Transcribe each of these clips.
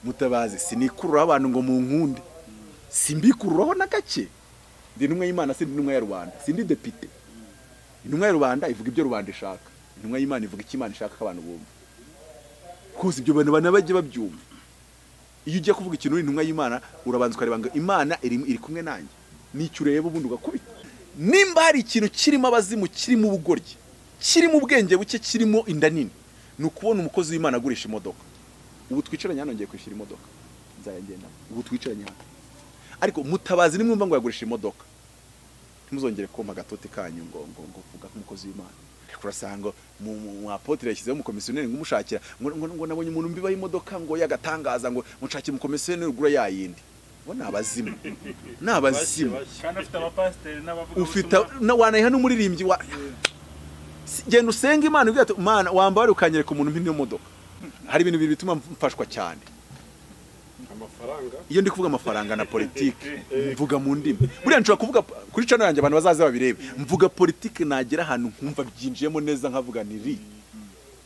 mutabazi sinikururaho abantu ngo mu nkunde simbikururaho na gake ndi intumwa y'imana si intumwa ya rubanda si ndi depite intumwa ya rubanda ivuga ibyo rubanda ishaka intumwa y'imana ivuga icyo imana ishaka ko abantu bumva rwose ibyo bintu abantu bajya babyumva iyo ugiye kuvuga ikintu uri intumwa y'imana urabanza ukareba ngo imana iri iri kumwe nanjye nicyo ureba ubundi ugakubita nimba hari ikintu kirimo abazimu kirimo ubugoryi kirimo ubwenge buke kirimo inda nini ni ukubona umukozi w'imana agurisha imodoka ubu twicaranye hano ngiye kwishyura imodoka nzayagendamo ubu twicaranye hano ariko mutabazi nimwumva ngo yagurisha imodoka ntimuzongere kumpa agatote kanyu ngo ngo ngo vuga nk'umukozi w'imana urasanga mwapotire yashyizeho umukomisiyoneri ngo umushakira ngo ngo ngo nabonye umuntu mbibaho imodoka ngo yagatangaza ngo nshakire umukomisiyoneri ugura ya yindi bo ni abazimu ni abazimu kandi afite abapasiteri n'abavuga ufite na- wanayiha n'umuririmbyi wa Si- genda usenge imana ugira ati mana wambare ukanyereka umuntu mpine modoka hari ibintu bibiri bituma mfashwa cyane amafaranga iyo ndi kuvuga amafaranga na politiki mvuga mu ndimi buriya nshobora kuvuga kuri cano yanjye abantu bazaze babirebe mvuga politiki nagera ahantu nkumva byinjiyemo neza nkavuga niri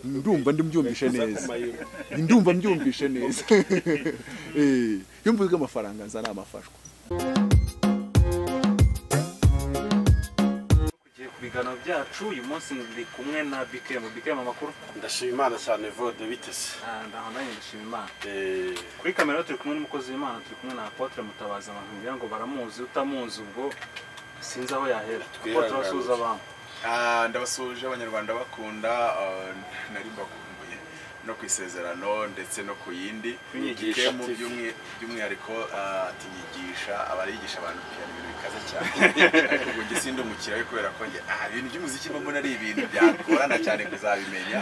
ndumva ndimbyumvishe neza amayero ndumva mbyumvishe neza Eh, iyo mvuga amafaranga nza ni amafashwa tugiye ku biganiro byacu uyu munsi ndi kumwe na bikemu bikemu amakuru ndashima imana cyane vode biteze Ah, ndaho nanjye ndashima imana Eh, kuri kamera turi kumwe n'umukozi w'imana turi kumwe na apotre mutabazi abantu kugira ngo baramuzi utamuzi ubwo sinzi aho yahera apotre Twihangane. wasuhuza abantu Ah, ndabasuhuje abanyarwanda bakunda ah, nari mbakumbuye no ku isezerano ndetse no ku yindi Inyigisha Ikemu TV. by'umwi- by'umwihariko ah, ati nyigisha aba yigisha abantu piyano ibintu bikaze cyane ariko ubwo njye sindi umukiriya we kubera ko njye ah, ibintu by'umuziki mba mbona ari ibintu byagorana cyane kuzabimenya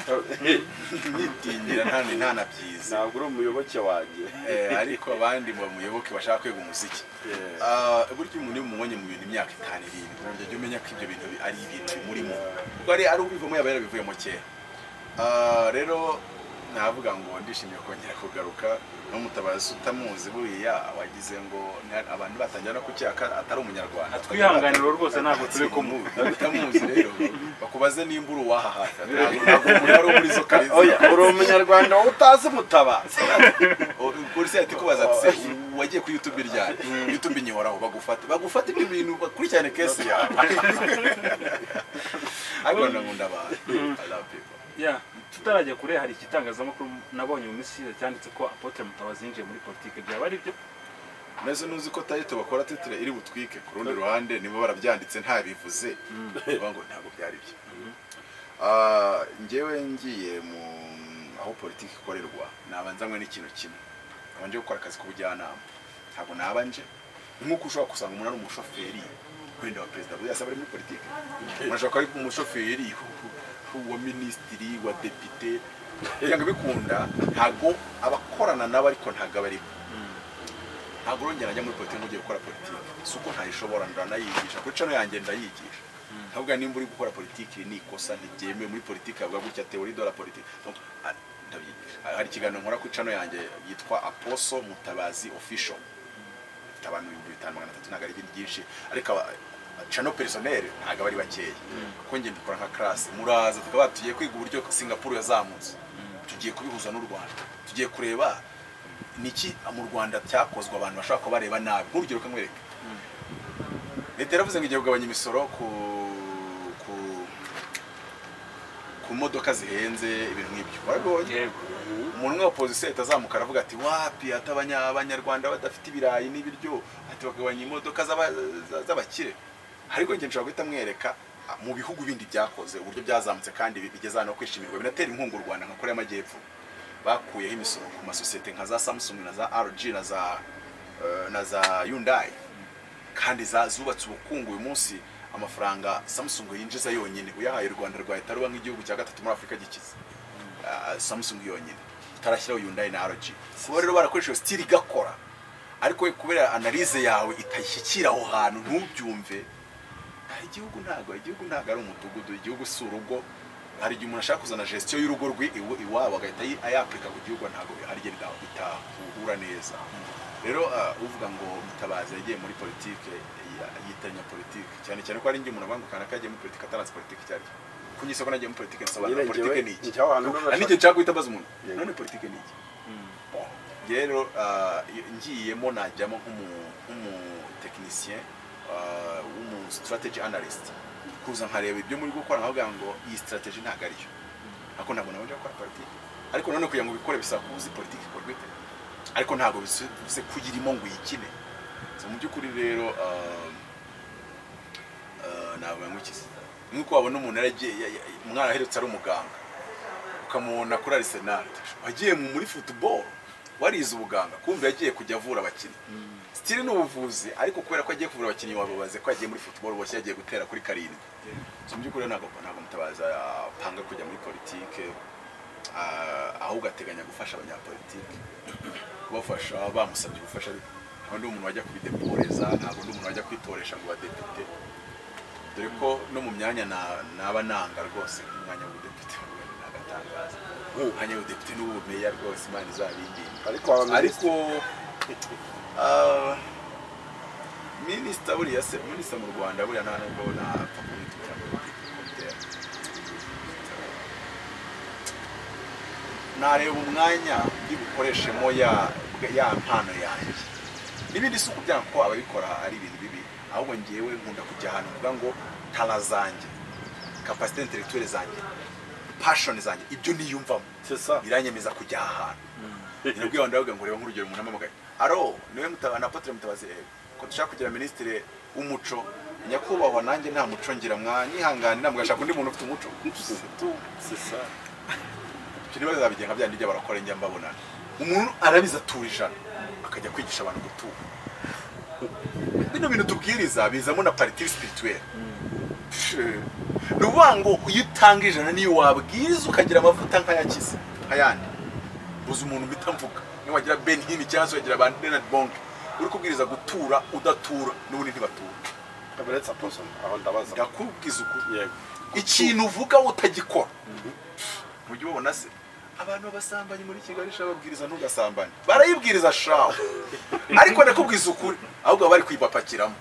nitinyira nta nta na byiza ntabwo uri umuyoboke wanjye Eh, ariko abandi mu muyoboke bashaka kwiga umuziki Eh, Ah, burya umuntu iyo umubonye mu bintu imyaka itanu irindwi ujya jya umenya ko ibyo bintu bi- ari ibintu bimurimo ubwo ari ari ubivamo yaba yarabivuyemo kera Ah, rero navuga ngo ndishimiye kongera kugaruka n'umutabazi utamuzi buriya wagize ngo na- abantu batangira no kucyaka atari umunyarwanda twihanganiro rwose ntabwo turi kumwe kumuzi utamuzi rero bakubaze nimba uri uwaha hafi ntabwo ntabwo umuntu wari uri muri zo oya kariza uri umunyarwanda wowe utazi mutabazi polisi yahita ikubaza ati se wagiye kuri youtube ryari youtube inyihoraho bagufata bagufata ibyo bintu bakurikirane kesi yawe ariko ndakunda abantu I love people. Yeah, tutarajya kure hari igitangazamakuru nabonye mu minsi ishize cyanditse ko apotre mutabazi yinjiye muri politike byaba ari byo mbese nuzi ko tayito bakora titire iri butwike ku rundi ruhande nibo barabyanditse ntabivuze bavuga ngo ntabwo byari byo Ah, njyewe ngiye mu aho politiki ikorerwa nabanzanywe n'ikintu kimwe nkaba nje gukora akazi k'ubujyanama ntabwo naba nje ni nk'uko ushobora gusanga umuntu ari umushoferi wenda wa perezida buriya asaba ari muri politiki umuntu ashobora kuba ari umushoferi wa minisitiri wa depite kugira ngo bikunda ntabwo abakorana nabo ariko ntabwo aba arimo ntabwo urongera njya muri politiki ugiye gukora politiki si uko ntayishobora ndanayigisha kuri cano yanjye ndayigisha ntabwo nimba uri gukora politiki iri ni ikosa ntibyemewe muri politiki havuga gutya teori de la politiki Donc, ah, ndabyigisha hari ikiganiro nkora kuri cano yanjye yitwa aposo mutabazi official ifite abantu ibihumbi bitanu magana atatu ntabwo ari ibintu byinshi ariko aba- cano perisoneri ntabwo aba ari bakeya kuko njye mbikora nka karasi muraza tukaba tugiye kwiga uburyo singapuru yazamutse tugiye kubihuza n'u rwanda tugiye kureba niki mu rwanda cyakozwe abantu bashobora kuba bareba nabi nk'urugero kamwereka leta yaravuze ngo igiye kugabanya imisoro ku ku ku modoka zihenze ibintu nk'ibyo warabibonye yego umuntu umwe wa pozisiyo ahita azamuka aravuga ati wapi hata abanya- abanyarwanda badafite ibirayi n'ibiryo ati bagabanya imodoka z'aba- za- z'abakire ariko njye nshobora guhita mwereka ah, mu bihugu bindi byakoze uburyo byazamutse kandi bi- bigeze ahantu ho kwishimirwa binatera inkunga u rwanda nka korea y'amajyepfo bakuyeho imisoro ku masosiyete nka za samsung na za rg na za eh, na za yundayi kandi za- zubatse ubukungu uyu munsi amafaranga samsung yinjiza yonyine uyahaye u rwanda rwahita ruba nk'igihugu cya gatatu muri afurika gikize ah, samsung yonyine utarashyiraho yundayi na rg kuba rero barakoresheje sitiri igakora ariko kubera analize yawe itashyikira aho hantu ntubyumve ah, igihugu ntabwo igihugu ntabwo ari umudugudu igihugu si urugo hari igihe umuntu ashaka kuzana gestion y'urugo rwe iwa- iwabo agahita ayi- ayapurika ku gihugu ntabwo hari igihe bita- bitahura neza rero ah, uvuga ngo mutabazi yagiye muri politike ya- yitiranya politike cyane cyane ko hari igihe umuntu abangukana ko yagiye muri politike ataranze politike icyo ari cyo kunyise ko nagiye muri politike nsobanura Yirengewe politike ni iki njya ahantu hari n'igihe nshaka guhita mbaza umuntu Yego. none politike ni iki Mm. Bon, rero ah, ngiyemo najyamo nk'umu- nk'umutekinisien ah, w'umu strategy analyst kuza nkareba ibyo muri gukora nkavuga ngo iyi strategy ntabwo ariyo ariko ntabwo nawe njya gukora politiki ariko nanone kugira ngo ubikore bisaba kuba uzi politiki ikorwa ite ariko ntabwo bivuze ko uyirimo ngo uyikine So, mu by'ukuri rero ah, ah, ntabwo yangukiza ni nk'uko wabona umuntu yaragiye ya- ya- umwana aherutse ari umuganga ukamubona kuri arisenali wagiye mu- muri futuboro warize ubuganga kumva yagiye kujya avura abakinnyi sitiri ni ubuvuzi ariko kubera ko agiye kuvura abakinnyi wababaze ko yagiye muri futuboro boshye yagiye gutera kuri karindwi so mu by'ukuri rero ntabwo ntabwo mutabaza apanga kujya muri politike ah, ahubwo ateganya gufasha abanyapolitike kubafasha bamusabye ubufasha ntabwo ndi umuntu wajya kubideporeza ntabwo ndi umuntu wajya kwitoresha ngo badepite dore ko no mu myanya na- naba nanga rwose umwanya w'ubudepite ni agatangaza umwanya w'ubudepite n'ubumeya rwose imana izabinginga ariko ariko abaminisitiri ah, minisita buriya se minisita mu rwanda buriya nta nubwo napfa kumwita umunyapolitiki kuko bitera. nareba umwanya ndibukoreshemo ya ya mpano yanjye n'ibindi si ukubwira ko ababikora ari ibintu bibi ahubwo ngewe nkunda kujya ahantu mvuga ngo tara zanjye kapasite intelektuwere zanjye pashoni zanjye ibyo niyumvamo sesa biranyemeza kujya aha hantu nabwiye abantu ndavuga ngo reba nk'urugero umuntu ampamagaye aro niwe mutaba na Apotre mutabazi eh, ko dushaka kugira minisitiri w'umuco nyakubahwa nanjye nta muco ngira mwanyihanganira mugashaka undi muntu ufite umuco sesa ibyo niba bizabigenga bya ndijya barakora njya mbabona umuntu arabiza atura ijana akajya kwigisha abantu gutura bino bintu tubwiriza bizamo na paritiri sipirituwere ni ukuvuga ngo iyo utanga ijana niyo wabwiriza ukagira amavuta nk'ayakize nk'ayandi uzi umuntu uhita mvuga niba wagira ben hini cyangwa se wagira ba Leonard bonke uri kubwiriza gutura udatura n'ubundi ntibatura kaberetse aposoni aho ndabaza ndakubwiza ukuri yego ikintu uvuga utagikora ujye ubabona se abantu babasambanyi muri kigali sha babwiriza ntugasambanye barayibwiriza shawe ariko ndakubwiza ukuri ahubwo baba bari kuyipapakiramo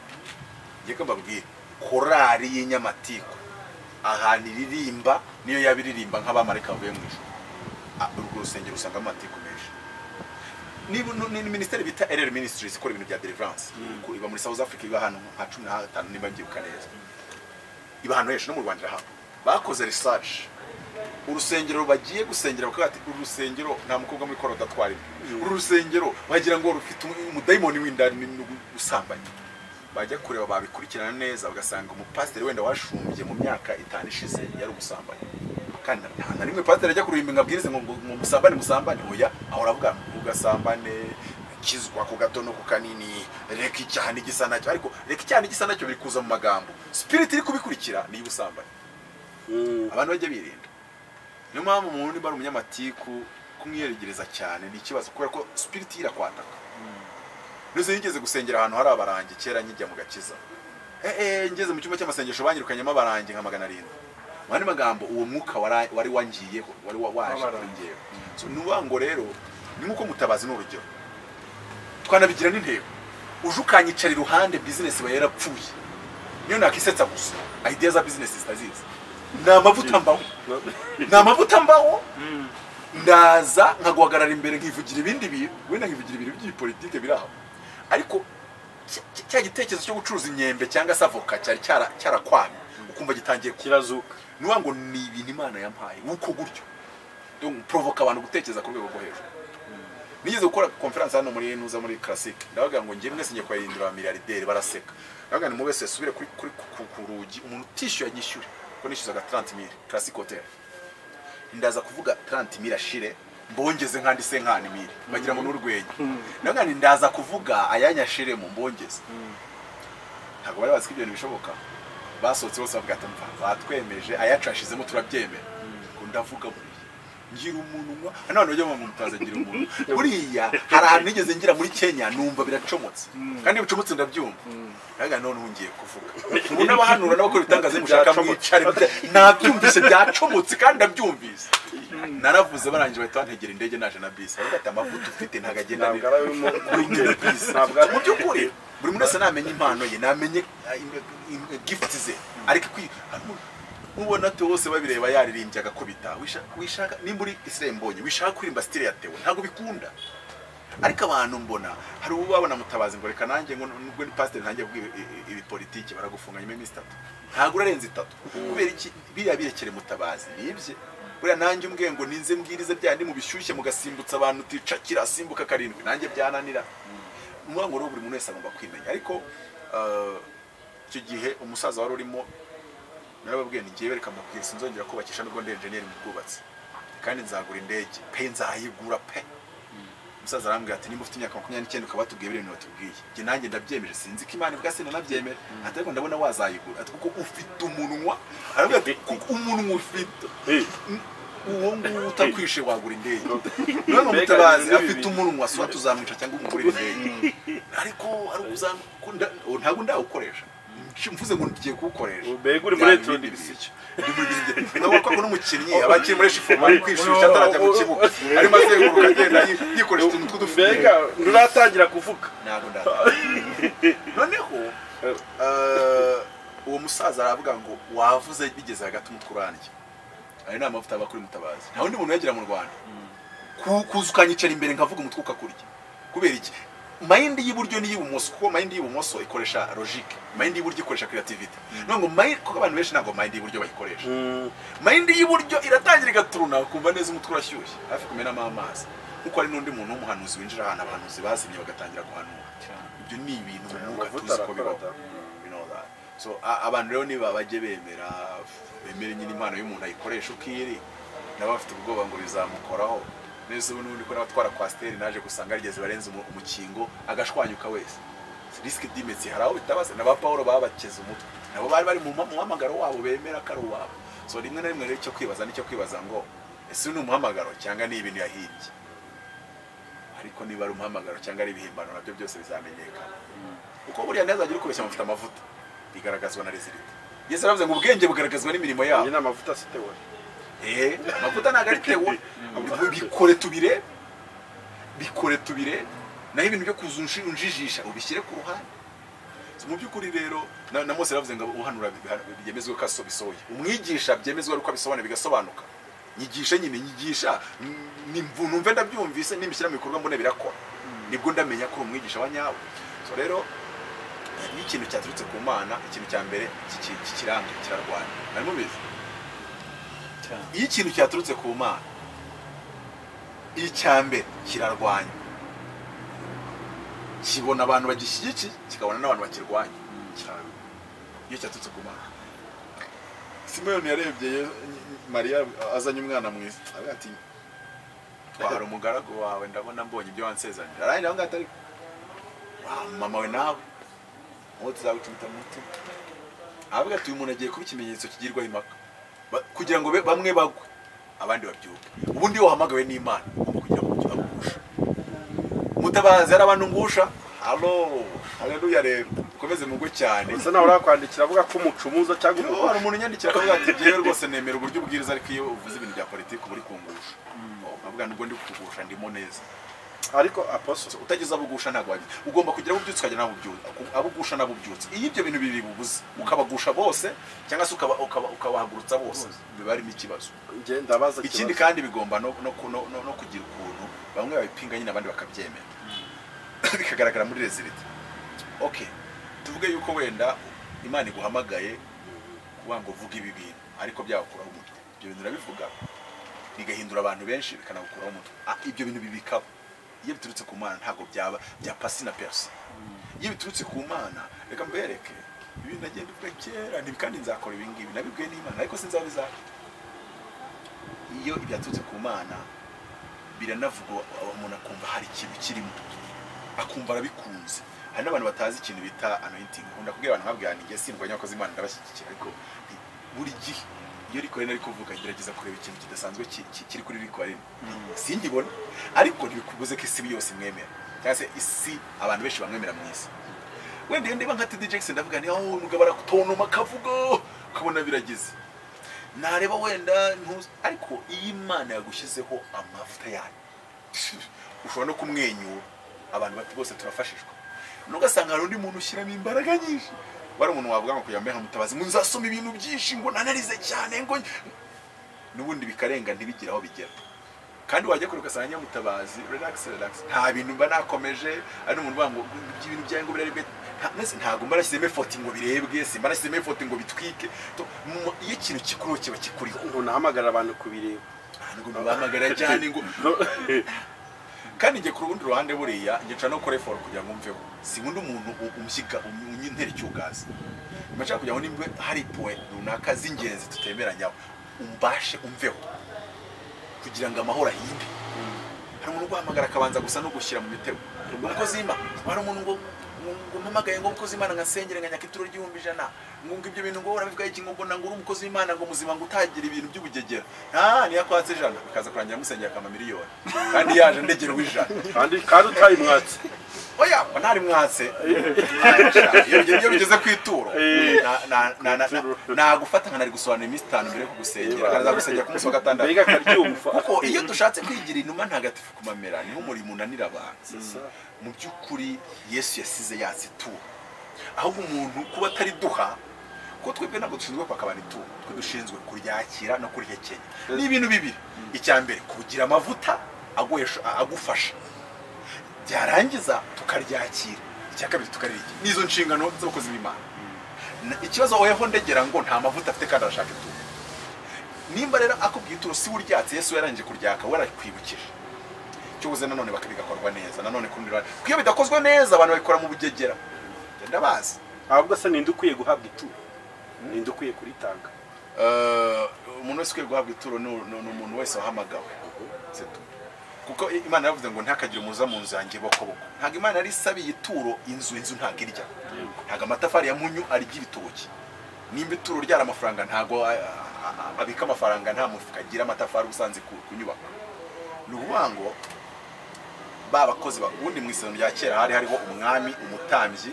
ngiye ko mbabwire korari y'inyamatiku ahantu iririmba niyo yaba iririmba nk'abamarika bavuye mu ijuru Ah, urwo rusengero usangamo amatiku menshi ni, ni, ni minisiteri bita rr ministries ikora ibintu bya deliverance iba muri south africa iba ahantu nka cumi na hatanu niba mbyibuka neza iba ahantu henshi no mu rwanda irahaba bakoze research urusengero bagiye gusengera bakavuga ati uru rusengero nta mukobwa muri koro udatwarira uru rusengero bagira ngo rufite umu- umudayimoni w'indani usambanye bajya kureba babikurikirana neza bagasanga umupasiteri wenda washumbye mu myaka itanu ishize yari umusambanyi kandi nta na rimwe pasiteri ajya kurimba ngo abwirize ngo ngo- ngo musambane musambane oya ahora avuga ngo ugasambane kizwa ku gato no ku kanini reka icyaha n'igisa nacyo ariko reka icyaha n'igisa nacyo biri kuza mu magambo spirit iri kubikurikira ni iy'ubusambanyi abantu bajya birinda niyo mpamvu umuntu niba ari umunyamatiku kumwiyegereza cyane ni ikibazo kubera ko spirit ye irakwataka ndetse yigeze gusengera ahantu hari abarangi kera nkijya mu gakiza Eh, eh, ngeze mu cyumba cy'amasengesho banyirukanyemo abarangi nka magana arindwi mu yandi magambo uwo mwuka wara- wari wangiyeho wari wa- waje kuri ngewe So, ni ukuvuga ngo rero ni nk'uko mutabazi ni urugero twanabigira n'intego uje ukanyicara iruhande bizinesi iba yarapfuye niyo nakisetsa gusa idea za bizinesi zitazizi ni amavuta mbaho ni amavuta mbaho ndaza nkaguhagarara imbere nkivugira ibindi bintu wenda nkivugira ibintu by'ibipolitike biri aho ariko cya- cya- cya gitekerezo cyo gucuruza imyembe cyangwa se avoka cyari cyara- cyarakwamye ukumva gitangiye kuba kirazuka ni ukuvuga ngo ni ibintu imana yampaye uko gutyo porovoka abantu gutekereza ku rwego rwo hejuru nigeze gukora konferanse hano muri nuza muri classic ndavuga ngo njye mwese ngiye kuyahindura miliyarderi baraseka ndavuga ngo mwese yasubire kuri kuri ku ku rugi umuntu utishyuye anyishyure kuko nishyuzaga 30 mil classic hotel ndaza kuvuga 30 mil ashire mbongeze nkandi se nkani mil bagira ngo n'urwenya ndavuga ngo ndaza kuvuga ayanyashiremo mbongeze ntabwo bari bazi ko ibyo bintu bishoboka basohotse bose bavuga ati "Mva, batwemeje ayacu yashizemo turabyemera ngo ndavuga buriya ngira umunwa none ujya mu mutaza ngira umunwa buriya hari ahantu nigeze ngira muri kenya numva biracomotse kandi bicomotse ndabyumva naga none ubu ngiye kuvuga ubu n'abahanura n'abakora ibitangaza mushaka mwicare muta- nabyumvise byacomotse kandi ndabyumvise naravuze barangije bahita bantegera indege naje na bisi baravuga ati amavuta ufite ntabwo agenda ntabwo neza." ari urimo Winged Peace. ntabwo mu ari by'ukuri buri muntu wese namenye impano ye namenye eh, im- im- gifuti ze ariko ikwi- harimo- ubona te bose babireba yaririmbye agakubita Wisha- wishaka nimba uri isirembonye wishaka kuririmba sitire ya tewo ntabwo bikunda ariko abantu mbona hari uwo babona mutabazi ngo reka nanjye ngo nubwo ni pasiteri nanjye bw'ibi politiki baragufunganya imwe itatu ntabwo urarenza itatu kubera iki biriya birekere mutabazi nibye buriya nanjye umbwiye ngo ninze mbwirize byandi mu bishyushye mugasimbutsa abantu uticakira asimbuka karindwi nanjye byananira ni ukuvuga ngo rero buri muntu wese agomba kwimenya ariko eh, icyo gihe umusaza wari urimo narababwiye ni ngewe reka mbabwire sinzongera kubakisha nubwo ndi enjeniyeri mu bwubatsi kandi nzagura indege pe nzayigura pe umusaza arambwira ati nimba ufite imyaka makumyabiri n'icyenda ukaba watubwiye biriya bintu watubwiye njye nanjye ndabyemeje sinzi ko imana ibwa sena nabyemera ati ariko ndabona wazayigura ati kuko ufite umunwa aravuga ati kuko umunwa ufite uwo nguwo utakwishe wagura indege none umutabazi afite umunwa so tuzamwica cyangwa umugurira indege ariko ari uzamu ntabwo ndawukoresha mvuze ngo ngiye kuwukoresha Mbega uri muri retro Byaba ibindi bintu. Ndi muri ibindi. Ndabona ko n'umukinnyi aba akiri muri shifu ari kwishushya atarajya mu kibuga arimo azenguruka agenda yi- yikoresha utuntu tw'udufuka mbega nturatangira kuvuga ntabwo ndataha. noneho eh, uwo musaza aravuga ngo wavuze bigeze hagati umutwe urandya ayo ni amavuta aba kuri mutabazi nta wundi muntu uyagera mu rwanda Ku- kuza ukanyicara imbere nkavuga umutwe ukakurya kubera iki mayindi y'iburyo n'iy'ibumoso kuko mayindi y'ibumoso ikoresha logique mayindi y'iburyo ikoresha creativity none ngo mayindi kuko abantu benshi ntabwo mayindi y'iburyo bayikoresha mayindi y'iburyo iratangira igaturuna ukumva neza umutwe urashyushye hafi kumenamo amazi nkuko hari n'undi muntu w'umuhanuzi winjira ahantu abahanuzi bazimye bagatangira guhanura ibyo ni ibintu mu mwuka Amavuta tuzi ko bibaho arakora. You know that. so a- abantu rero niba bajye bemera bemere nyine impano y'umuntu ayikoresha uko iri nabo bafite ubwoba ngo bizamukoraho neza ubu n'ubundi ko n'abatwara kwasiteri naje gusanga yarigeze barenze umu- umukingo agashwanyuka wese risiki dimetsi hari aho bitabaza n'aba paul babakeze umutwe nabo bari bari mu ma- mu muhamagaro wabo bemera ko ari uwabo so rimwe na rimwe rero icyo kwibaza nicyo kwibaza ngo ese uyu ni umuhamagaro cyangwa ni ibintu yahimbye ariko niba ari umuhamagaro cyangwa ari ibihimbano nabyo byose bizamenyekana kuko buriya ntazajya urikubeshya amavuta amavuta bigaragazwa na rezilita yesu aravuze ngo ubwenge bugaragazwa n'imirimo yabo iyi ni amavuta asitewe Eh, amavuta ntabwo ari tewo bikore tubire bikore tubire naho ibintu byo kuza unshi- unjijisha ubishyire ku ruhande So, mu by'ukuri rero na, na mose yaravuze ngo uhanura biha- byemezwe ko aso bisohoye umwigisha byemezwe ko abisobanura bigasobanuka nyigisha nyine nyigisha mm, nimvu- numve ndabyumvise nimbishyira mu bikorwa mbone birakora nibwo ndamenya ko uri umwigisha wa nyawe so rero iyo ikintu cyaturutse ku mana ikintu cya mbere kiki- kikiranga kirarwanya mwari mubizi cyane iyo ikintu cyaturutse ku mana icya mbere kirarwanya kibona abantu bagishyigikiye kikabona n'abantu bakirwanya cyane iyo cyaturutse ku mana simeyoni yarebye Ye- mariya azanye umwana mwiza aravuga ati twahara umugaragu wawe ndabona mbonye ibyo wansezanira arangira aho ngaho atari wa mama we nawe uwo tuzagucumita mu mutima aravuga ati uyu muntu agiye kuba ikimenyetso kigirwaho impaka Ba- kugira ngo be- bamwe bagwe abandi babyuke ubundi iyo wahamagawe n'imana ugomba kugira ngo agusha mutabazi hari abantu ngusha halo haleluya rero ukomeze mugwe cyane gusa nawe urakwandikira avuga ko umucumuza cyangwa Iyo umuhoro hari umuntu unyandikira akavuga ati byewe rwose nemera uburyo ubwiriza ariko iyo uvuze ibintu bya politiki uba uri kungusha avuga nubwo ndi kugusha ndimo neza ariko aposo utageze abugusha ntabwo wajya ugomba kugira abo ubyutse ukajya n'abubyutse abugusha n'abubyutse iyo ibyo bintu bibiri bibuze ukabagusha bose cyangwa se ukaba- ukaba- ukabahagurutsa bose biba harimo ikibazo njye ndabaza ikindi ikibazo. kandi bigomba no, no, no, no, no kugira ukuntu bamwe babipinga nyine abandi bakabyemera bikagaragara muri rezilite okay tuvuge yuko wenda imana iguhamagaye kuvuga ngo uvuge ibi bintu ariko byagukuraho umutwe ibyo bintu urabivuga bigahindura abantu benshi bikanagukuraho umutwe Ah, ibyo bintu bibikaba iyo biturutse ku mana ntabwo byaba bya pasi na perisi iyo biturutse ku mana reka mbereke ibintu nagenda uvuga kera nti- kandi nzakora ibi ngibi nabibwiwe n'imana ariko sinzaba bizakora iyo ibyaturutse ku mana biranavugwa umuntu akumva hari ikintu kirimo akumva arabikunze hari n'abantu batazi ikintu bita anointing nkunda kubwira abantu nkabwira nti njye sindwanya abakozi imana ndabashyigikira ariko nti, buri gihe iyo rikore nari kuvuga ngerageza kureba ikintu kidasanzwe ki- ki- kiri kuri rikore singibona ariko ntibikubuze ko isi yose imwemera cyangwa se isi abantu benshi bamwemera mu isi wenda iyo ndiba nka td jackson ndavuga nti aho umugabo arakutonoma akavuga ukabona biragize nareba wenda ntuzi ariko iyo imana yagushyizeho amavuta yayo ushobora no kumwenyura abantu bati bose turafashishwa nugasanga hari undi muntu ushyiramo imbaraga nyinshi wari umuntu wavuga ngo kugira ngo mbe nka mutabazi ngo nzasoma ibintu byinshi ngo nanarize cyane ngo n'ubundi bikarenga ntibigire aho bigera kandi wajya kure ugasanga nyamutabazi relax relax nta bintu mba nakomeje ari umuntu uvuga ngo ibintu byawe ngo birarebwe nta- mwese ntabwo mba nashyizemo efoti ngo birebwe simba nashyizemo efoti ngo bitwike To- mu- iyo ikintu kikuriho kiba kikuriho ngo nahamagarira abantu kubireba ntabwo mubahamagara cyane ngo kandi njye ku rundi ruhande buriya njye nshobora no gukora effort kugira ngo mveho sinkunda umuntu u- umushyiga um- unyintera icyugazi nshaka kugira ngo nimba hari point runaka z'ingenzi tutemeranyaho umbashe umveho kugira ngo amahoro ahinde hari umuntu uguhamagara akabanza gusa no gushyira mu mitego umukozi w'imana hari umuntu ngo ngo mpamagaye ngo umukozi w'imana nkasengere nka nyakituro ry'ibihumbi ijana ngo ngo ibyo bintu ngo urabivuga iki ngo mbona ngo uri umukozi w'imana ngo muzima ngo utagira ibintu by'ubugegera nta niyo akwatse ijana bikaza kurangira musengera akamamiliyoni kandi yaje ndegerwa ijana kandi kandi utayimwatse oya mba ntari mwatse iyo bige- iyo bigeze ku ituro Eh. na- na- na- na- na- nagufata nkanari gusobanura iminsi itanu mbere yo kugusengera kanaza gusengera ku munsi wa gatandatu mbega akaryumva kuko iyo dushatse kwigira inuma ntagatifu kumamera niho umurimo unanira abantu mu by'ukuri yesu yasize yatse ituro ahubwo umuntu kuba atari duha kuko twebwe ntabwo dushinzwe kwaka abantu ituro twe dushinzwe kuryakira no kurihekenya ni ibintu bibiri icya mbere kugira amavuta aguhesha- agufasha byarangiza tukaryakira icya kabiri tukaririgira nizo nshingano z'abakozi b'imana Na- ikibazo woweho ndegera ngo nta mavuta afite kandi arashaka ituro nimba rero akubwiye ituro si uryatse yesu yarangije kuryaka warakwibukije cyobuze nanone baka- bigakorwa neza nanone ku rundi ruhande kuko iyo bidakozwe neza abantu babikora mu bugegera Njye ndabazi ahubwo se ninde ukwiye guhabwa ituro ninde ukwiye kuritanga Eh, umuntu wese ukwiye guhabwa ituro ni ni- ni umuntu wese wahamagawe C'est tout. kuko i- imana yavuze ngo ntihakagire umuza mu nzu yanjye bokoboko ntabwo imana yari isabiye ituro inzu inzu ntabwo irya ntabwo amatafari ya munyu arya ibitoki nimba ituro ryari amafaranga ntabwo a- a- a- abika amafaranga nta mufuka agira amatafari usanze ku ku nyubako ni ukuvuga ngo ba bakozi ba- ubundi mu isezerano rya kera hari hariho umwami umutambyi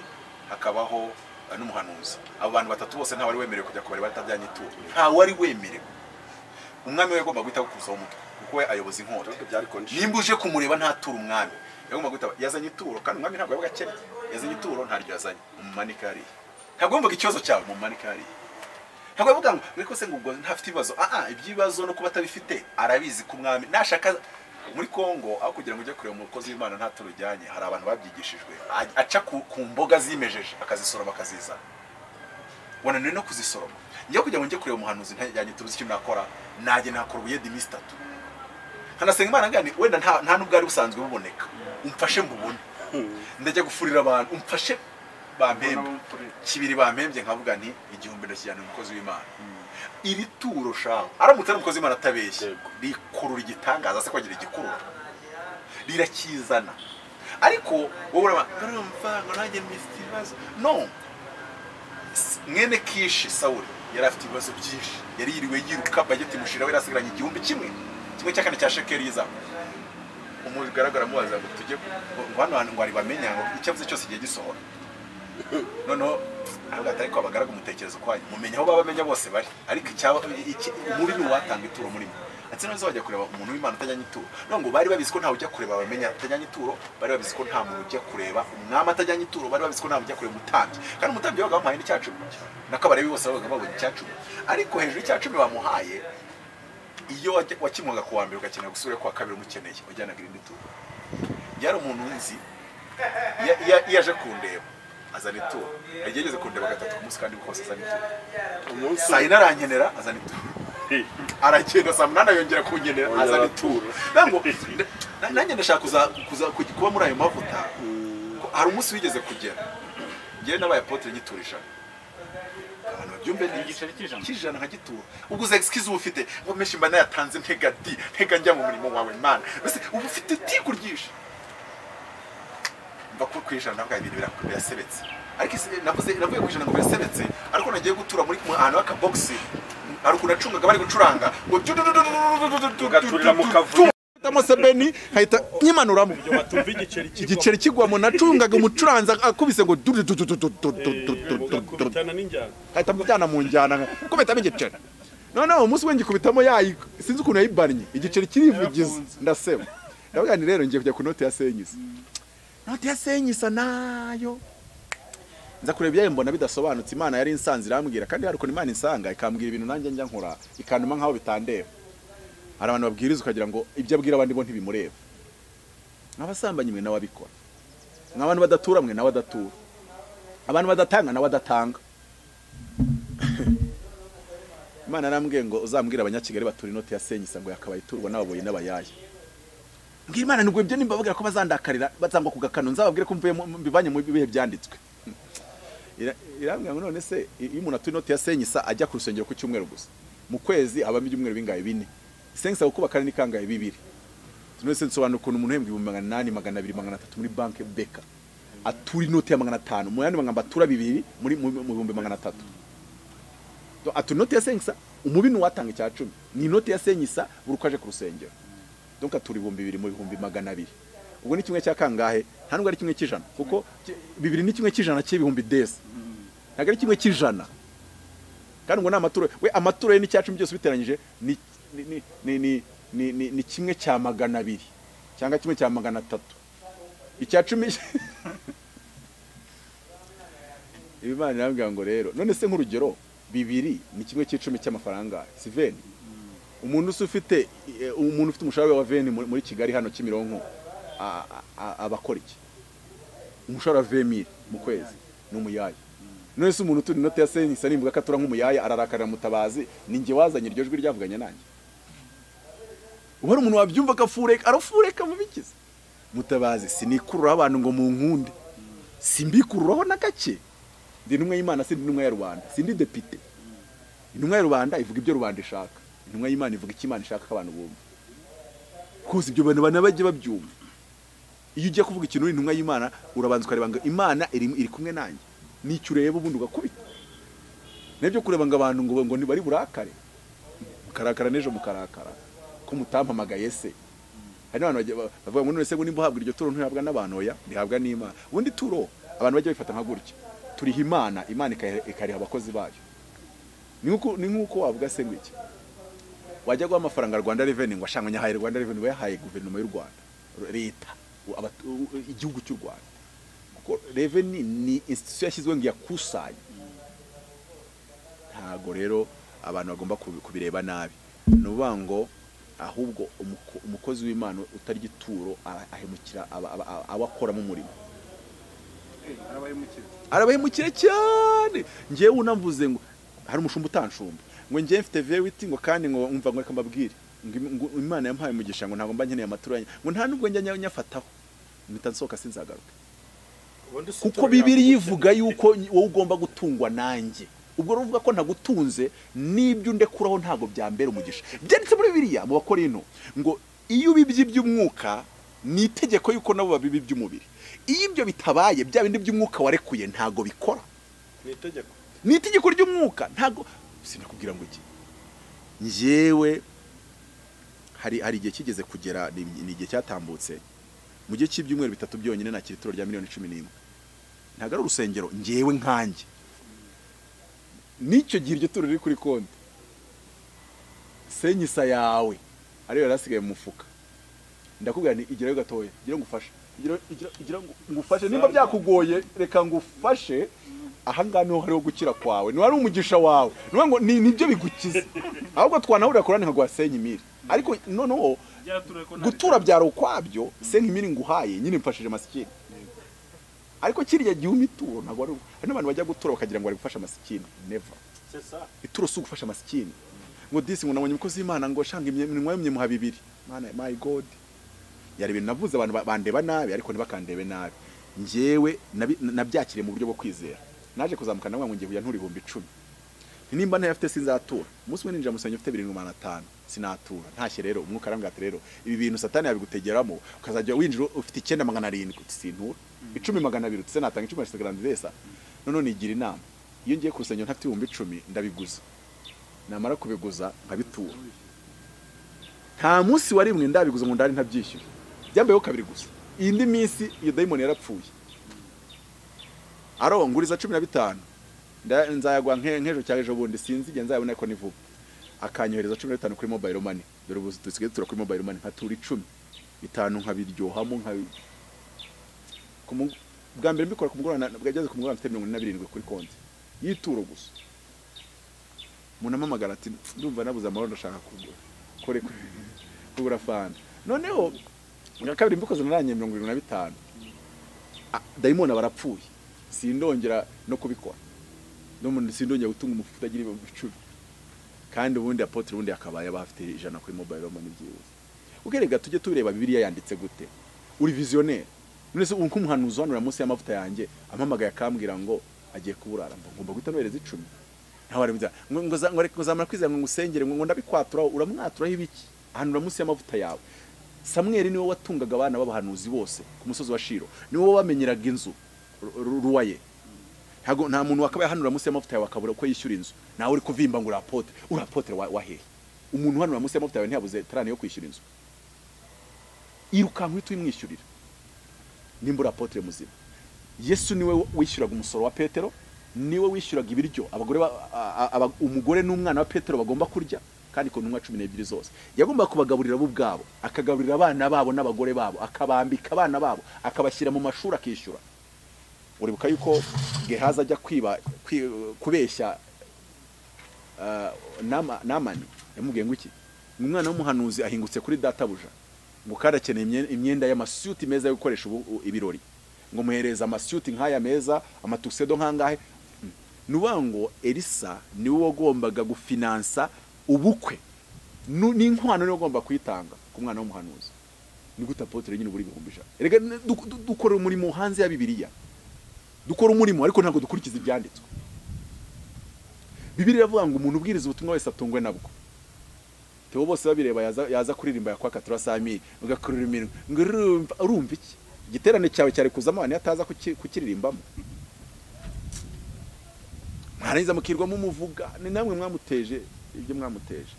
hakabaho eh, n'umuhanuzi abo bantu batatu bose nta wari wemerewe kujya kubara batajyanye ituro nta wari wemerewe umwami we yagomba guhita akuzaho umutwe kuko we ayoboza inkota Ariko byari kondishoni nimba uje kumureba ntatura umwami yagomba guhita yazanye ituro kandi umwami ntabwo yabaga akennye yazanye ituro ntaryo yazanye umumanike hariya ntabwo yumvaga ikibazo cyawe umumanike hariya ntabwo yavuga ngo ariko se ngo ubwo ntafite ibibazo aha iby'ibibazo no kuba atabifite arabizi ku mwami nashaka muri kongo aho kugira ngo ujye kureba umukozi w'imana nta turo ujyanye hari abantu babyigishijwe a- aca ku ku mboga zimejeje akazisoroma akazizana wananiwe no kuzisoroma njyewe kugira ngo njye kureba umuhanuzi ntajyanye tubuze icyo nakora najye nakora ubuyedi iminsi itatu nkanasenga imana ngani wenda nta nta n'ubwari busanzwe buboneka umfashe mbubone ndajya gufurira abantu umfashe bampembe kibiri bampembye nkavuga nti igihumbi ndakijyana umukozi w'imana iri turo shaho aramutse ari umukozi w'imana atabeshye Yego. rikurura igitangaza se kwagira igikurura rirakizana ariko wowe uraba urumva ngo nanjye mfite ibibazo no mwene kishi sawuri yari afite ibibazo byinshi yari yiriwe yiruka bageti mushira we yari asigaranye igihumbi kimwe kimwe cya kane cya shekeli yizamu umugaragara amubaza ngo tujye ngo- ngo hano hantu ngo ari bamenya ngo icyo avuze cyose igihe gisohora noneho aravuga ati ariko abagaragu umutekereza ukwanyu mumenya aho baba bamenya bose bari ariko icyaba iki- muri ni uwatanga ituro muri mwe ati none wajya kureba umuntu w'imana utajyanye ituro no ngo bari babizi ko ntawe ujya kureba bamenya utajyanye ituro bari babizi ko nta muntu ujya kureba umwami atajyanye ituro bari babizi ko nta muntu ujya kureba umutambyi kandi umutambyi yabaga bamuhaye n'icyacumi nako abalewi bose babaga babonye icyacumi ariko hejuru y'icyacumi bamuhaye iyo wajya- wakimwaga ku wa mbere ugakenera gusubira ku wa kabiri umukeneye wajyanaga irindi turo yari umuntu nzi iya- iya- iyo aje kundeba azana ituro hari igihe yageze kundeba gatatu ku munsi kandi kose azana ituro umunsi saa yine arankenera azana ituro aragenda saa munani yongera kungenera Yongera azana ituro. ituro nango na- nanjye ndashaka kuza- kuza- kuj- kuba muri ayo mavuta ko hari umunsi wigeze kugera ngewe nabaye apotre ngitura ijana abantu babyumve neza. Igiceri cy'ijana? cy'ijana nka gitura ubwo uza excuse uba ufite ngo menshi mba nayatanze ntega di ntega njya mu murimo wawe mana mbese uba ufite tiku ryinshi mva ku ku ijana navuga ibintu biraku- birasebetse ariko isi- navuze navuye ku ijana ngo birasebetse ariko nagiye gutura muri mu- ahantu h'akabogisi hari ukuntu acungaga bari gucuranga ngo ugaturira mu kavuyo Hitamo sebeni nkahita nyimanuramo batumva igiceri kigwa igiceri kigwamo nacungaga umucuranzi akubise ngo du- du- du- du- du- du- du- du- du- du- du- ugakubitana n'injyana ahita amujyana mu njyana nka- kubitamo igiceri noneho umunsi we ngikubitamo yayi sinzi ukuntu yayibannye igiceri kirivugiza ndaseba ndavuga nti rero ngiye kujya ku note ya senyisa note ya senyisa nayo nza kureba ibyayo mbona bidasobanutse imana yari insanze irambwira kandi hari ukuntu imana insanga ikambwira ibintu nanjye njya nkora ikantuma nk'aho bitandeba hari abantu babwiriza ukagira ngo ibyo abwira abandi bo ntibimureba nk'abasambanyi mwe nawe abikora nk'abantu badatura mwe nawe adatura abantu badatanga nawe adatanga imana arambwiye ngo uzambwira abanyakigali batura inoti ya senyisa ngo yakabaye iturwa n'ababoyi n'abayaya mbwira imana nubwo ibyo nimbababwira ko bazandakarira bazangwa ku gakano nzababwire ko mvuye mu- mbivanye mu bihe byanditswe Ira- irambwira ngo none se iyo umuntu atuye inoti ya senyisa ajya ku rusengero ku cyumweru gusa mu kwezi habamo ibyumweru bingahe bine senyisa gukubaka ni kangahe bibiri none se nsobanura ukuntu umuntu uhembwa ibihumbi magana inani magana abiri magana atatu muri banki beka atura inoti ya magana atanu mu yandi magambo atura bibiri muri mu mu bihumbi magana atatu Do- atura inoti ya senyisa umubi ni uwatanga icya cumi ni inoti ya senyisa buri uko aje ku rusengero donc atura ibihumbi bibiri mu bihumbi magana abiri ubwo ni kimwe cya kangahe nta nubwo ari kimwe cy'ijana kuko ki- bibiri ni kimwe cy'ijana cy'ibihumbi desi ntabwo ari kimwe cy'ijana kandi ngo ni amaturo we amaturo ye n'icyacumi byose ubiteranyije ni ni ni ni ni- ni ni ni kimwe cya magana abiri cyangwa kimwe cya magana atatu icyacumi imana irambwira ngo rero none se nk'urugero bibiri ni kimwe cy'icumi cy'amafaranga si veni umuntu usa ufite eh, umuntu ufite umushahara wa veni muri muri kigali hano kimironko a- a- a- aba akora iki umushahara wa vemiri mu kwezi ni umuyaya none se umuntu utura inoti ya senyisa nimbuga ko atura nk'umuyaya ararakarira mutabazi ni njye wazanye iryo jwi ryavuganye nanjye ubu hari umuntu wabyumva akafureka arafureka mu bikiza mutabazi sinikururaho abantu ngo munkunde simbikururaho na gake ndi intumwa y'imana sindi intumwa ya rubanda sindi depite intumwa ya rubanda ivuga ibyo rubanda ishaka intumwa y'imana ivuga icyo imana ishaka ko abantu bumva rwose ibyo bantu bana bajye babyumva iyo ugiye kuvuga ikintu uri intumwa y'imana urabanza ukareba ngo imana iri, iri kumwe nanjye nicyo ureba ubundi ugakubita nibyo kureba ngo abantu ngo ngo ntibari burakare mukarakara n'ejo mukarakara ko mutampamagaye se hari n'abantu bagiye ba- bavuga ngo none se ngo nimba uhabwa iryo turo ntihabwa n'abantu oya rihabwa n'imana ubundi turo abantu bajya bifata nka gutya turiha imana imana ikariha ikariha abakozi bayo ni nk'uko- ni nk'uko wavuga se ngo iki wajya guha amafaranga rwanda reveni ngo ashanga nyahaye rwanda reveni ngo yahaye guverinoma y'u rwanda leta u- abatu- u- u- igihugu cy'u rwanda kuko reveni ni institusiyo yashyizweho ngo iyakusanye ntago rero abantu bagomba kubi- kubireba nabi ni ukuvuga ngo ahubwo umuko- umukozi w'imana utarya ituro ara- ahemukira aba- aba- aba- abo akoramo umurimo arabahemukira arabahemukira cyane ngewe unamvuze ngo hari umushumba utanshumba ngo ngewe mfite veriti ngo kandi ngo umva ngo reka mbabwire ngo im- ngo imana yampaye umugisha ngo ntabwo mba nkeneye amaturo yanyu ngo nta nubwo njya nya- nyafataho mpita nsohoka sinzagaruka kuko bibiri ivuga yuko nyi- wowe ugomba gutungwa nanjye ubwo ruvuga ko ntagutunze n'ibyo undekuraho ntabwo byambera umugisha byanditse muri bibiriya mu bakora ino ngo iyo ubibye iby'umwuka ni itegeko yuko nabo babiba iby'umubiri iyo ibyo bitabaye bya bindi by'umwuka warekuye ntabwo bikora ni itegeko ni itegeko ry'umwuka ntabwo sinakubwira ngo iki njyewe hari hari igihe kigeze kugera ni ni igihe cyatambutse mu gihe cy'ibyumweru bitatu byonyine nakira ituro rya miliyoni cumi n'imwe ntabwo ari urusengero njyewe nkanjye n'icyo gihe iryo turo riri kuri konti senyisa yawe ariyo yari asigaye mu mufuka ndakubwira nti igirayo gatoya ngira ngo ufashe igira igira- igira ngo ngufashe nimba byakugoye reka ngufashe ahangaha niho hariho gukira kwawe niba ari umugisha wawe niba ngo ni nibyo bigukiza ahubwo twanahurira kurani nkaguha senyimiri ariko noneho gutura byaro ukwabyo senkimiri nguhaye nyine mfashije masikini ariko kiriya gihe umpa ituro ntabwo ari hari n'abantu bajya gutura bakagira ngo bari gufasha masikini neva ituro si ugufasha masikini ngo disi ngo nabonye umukozi w'imana ngo shanga imye- iminwa yumye muha bibiri mana my god yari ibintu navuze abantu ba- bandeba nabi ariko ntibakandebe nabi njyewe nabi- nabyakiriye mu buryo bwo kwizera naje kuzamuka nawe ngo ngiye kujya ntura ibihumbi icumi Nti nimba ntayafite sinzatura umunsi umwe ninjira mu rusengero mfite birindwi magana atanu sinatura ntashye rero umwuka arambwira ati rero ibi bintu satani yabigutegeramo ukazajya winjira ufite icyenda magana arindwi uti sintura icumi magana abiri uti se natanga icumi ya grandeza none nigira inama iyo ngiye ku rusengero ntafite ibihumbi icumi ndabiguza namara kubiguza nkabitura nta munsi wa rimwe ndabiguza ngo ndari ntabyishyura byambayeho kabiri gusa iyi ndi minsi iyo dayimoni yarapfuye aro nguriza cumi na bitanu nda- nzayagwa nke- nk'ejo cya ejo bundi sinzi igihe nzayabona ko ni vuba akanyohereza cumi na bitanu kuri mobile money dore ubu dusigaye dutura kuri mobile money nkatura icumi bitanu nkabiryohamo nkabi ku mu- bwa mbere mbikora ku mugoroba na- bwageze ku mugoroba mfite mirongo ine na birindwi kuri konti y'ituro gusa umuntu ampamagara ati ndumva nabuze amahoro ndashaka kugura kore kugura fanta noneho nka kabiri mbikoze naranye mirongo irindwi na bitanu Ah, dayimoni aba arapfuye sindongera no kubikora n'umuntu sindongera gutunga umufuka utagira ibicuri kandi ubundi apotre ubundi yakabaye aba afite ijana kuri mobile money byibuze ugerega tujye tureba bibiliya yanditse gute uri visionnaire none se uko umuhanuzi hano uriya munsi y'amavuta yanjye ampamagaye akambwira ngo agiye kuburara mba ngomba guhita nohereza icumi ntawe arabiza ngo ngo za- ngo reka uzamara kwizera ngo ngusengere ngo ngo ndabikwatura uramwaturaho ibiki ahanura munsi y'amavuta yawe samweri niwe watungaga abana b'abahanuzi bose ku musozi wa shiro niwe wabamenyeraga inzu ru- ru- ruwaye ntago nta muntu wakabaye hanura munsi y'amavuta yawe akabura uko yishyura inzu nawe uri kuvimba ngo urapotre urapotre wa- wahehe umuntu hanura munsi y'amavuta yawe ntiyabuze tarani yo kwishyura inzu irukanka uhita uyimwishyurira nimba urapotre muzima yesu niwe wishyuraga umusoro wa petero niwe wishyuraga ibiryo abagore ba- a- a- aba- umugore n'umwana wa petero bagomba kurya kandi ku ntumwa cumi n'ebyiri zose yagombaga kubagaburira bo ubwabo akagaburira abana babo n'abagore babo akabambika abana babo akabashyira mu mashuri akishyura uribuka yuko gehazi ajya kwiba kwi- kubeshya eh, Nama- namani yamubwiye ngo iki umwana w'umuhanuzi ahingutse kuri databuja ngo kandi akeneye imye- imyenda y'amasuti meza yo gukoresha ubu- u- ibirori ngo muhereze amasuti nk'aya meza amatuxedo nk'angahe Mm. ni ukuvuga ngo elisa niwe wagombaga gufinansa ubukwe Nu- n'inkwano niwe wagomba kuyitanga ku mwana w'umuhanuzi ni gute apotre nyine buri bihumbi ijana erega n- du- du- dukora umurimo hanze ya bibiliya dukora umurimo ariko ntabwo dukurikiza ibyanditswe bibiri iravuga ngo umuntu ubwiriza ubutumwa wese atungwe nabwo theo bose babireba yaza, yaza kuririmba yakwaka turasamiri ugakurira iminwa ngo urumva urumva iki igiterane cyawe cyari kuzamo abantu ataza kuki- kukiririmbamo mwarangiza mukirwamo umuvuga ni namwe mwamuteje ibyo mwamuteje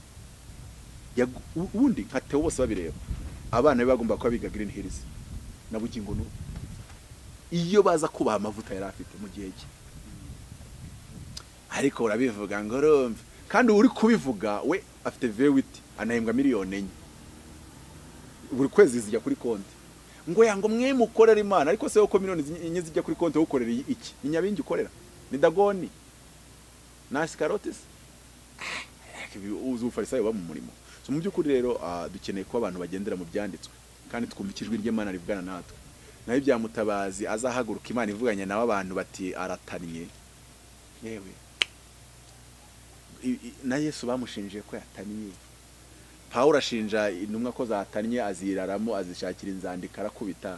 Yagu- u- ubundi nka theo bose babireba abana be bagomba kuba biga green hills na bugingo n'ubu iyo baza kubaha amavuta yari afite mu gihe cye ariko urabivuga ngo urumve kandi uri kubivuga we afite vewiti anahembwa miliyoni enye buri kwezi zijya kuri konti ngo yango mwe mukorera imana ariko se uko miliyoni zi- enye zijya kuri konti ukorera iki ni nyabingi ukorera ni dagoni na asikarotisi ubufarisayo buba mu murimo so mu by'ukuri rero ah, dukeneye kuba abantu bagendera mu byanditswe kandi twumva ijwi ry'imana rivugana natwe naho ibya mutabazi azahaguruka imana ivuganye nawe abantu bati aratanye yewe I- i- na yesu bamushinje ko yataniye pawulo ashinja intumwa ko zatanye aziraramo azishakira inzandiko arakubita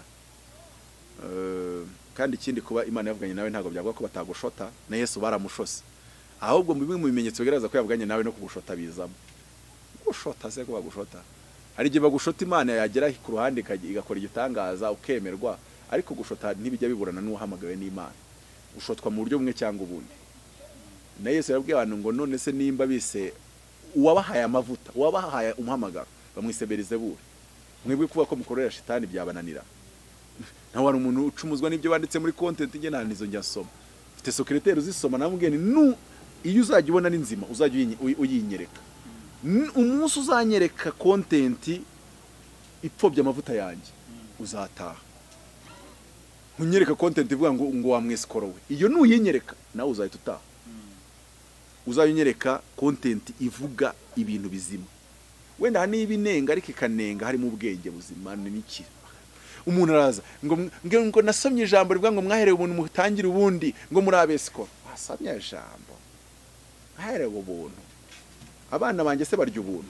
Eh, kandi ikindi kuba imana yavuganye nawe ntabwo byavuga ko batagushota na yesu baramushose ahubwo bimwe mu bimenyetso bigaragaza ko yavuganye nawe no kugushota bizamo gushota se ko bagushota hari igihe bagushota imana yagera ku ruhande ikajya- igakora igitangaza ukemerwa ariko gushota ntibijya biburana n'uwahamagawe n'imana ushotwa mu buryo bumwe cyangwa ubundi na yesu yabwiye abantu ngo none se nimba bise uwabahaye amavuta uwabahaye umuhamagaro bamwisebereze bure mwebwe kuba ko mukorera shitani byabananira nawe hari umuntu ucumuzwa n'ibyo banditse muri kontenti nge nta nizo njya nsoma mfite sekireteri uzisoma namubwiye ni nu iyo uzajya ubona ni nzima uzajya uyi- uyi- uyinyereka N- umunsi uzanyereka kontenti ipfobya amavuta yanjye uzataha ntunyereka kontenti ivuga ngo ngo wamwesikoro we iyo nuyinyereka nawe uzahita utaha uzayunyereka kontenti ivuga ibintu bizima wenda hari n'ibinenga ariko ikanenga harimo ubwenge buzima n'iki umuntu araza ngo mw- ngo ngo nasomye ijambo rivuga ngo mwaherewe ubuntu mutangire ubundi ngo muri abesikoro wasomye ijambo mwaherewe ubuntu abana banjye se barya ubuntu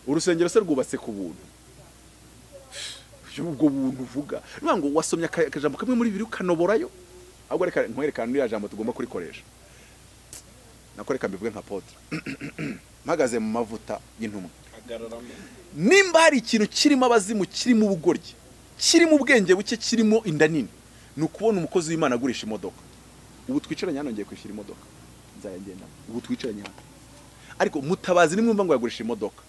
urusengero se rwubatse ku buntu ubwo buntu uvuga ni ukuvuga ngo wasomye aka- akajambo kamwe muri bibiri ukanoborayo ahubwo reka nkwerekane n'iriya jambo tugomba kurikoresha nakoreka mbivuge nka potre mpagaze mu mavuta y'intumwa nimba hari ikintu kirimo abazimu kirimo ubugoryi kirimo ubwenge buke kirimo inda nini ni ukubona umukozi w'imana agurisha imodoka ubu twicaranye hano ngiye kwishyura imodoka nzayagendamo ubu twicaranye hano ariko mutabazi nimwumva ngo yagurisha imodoka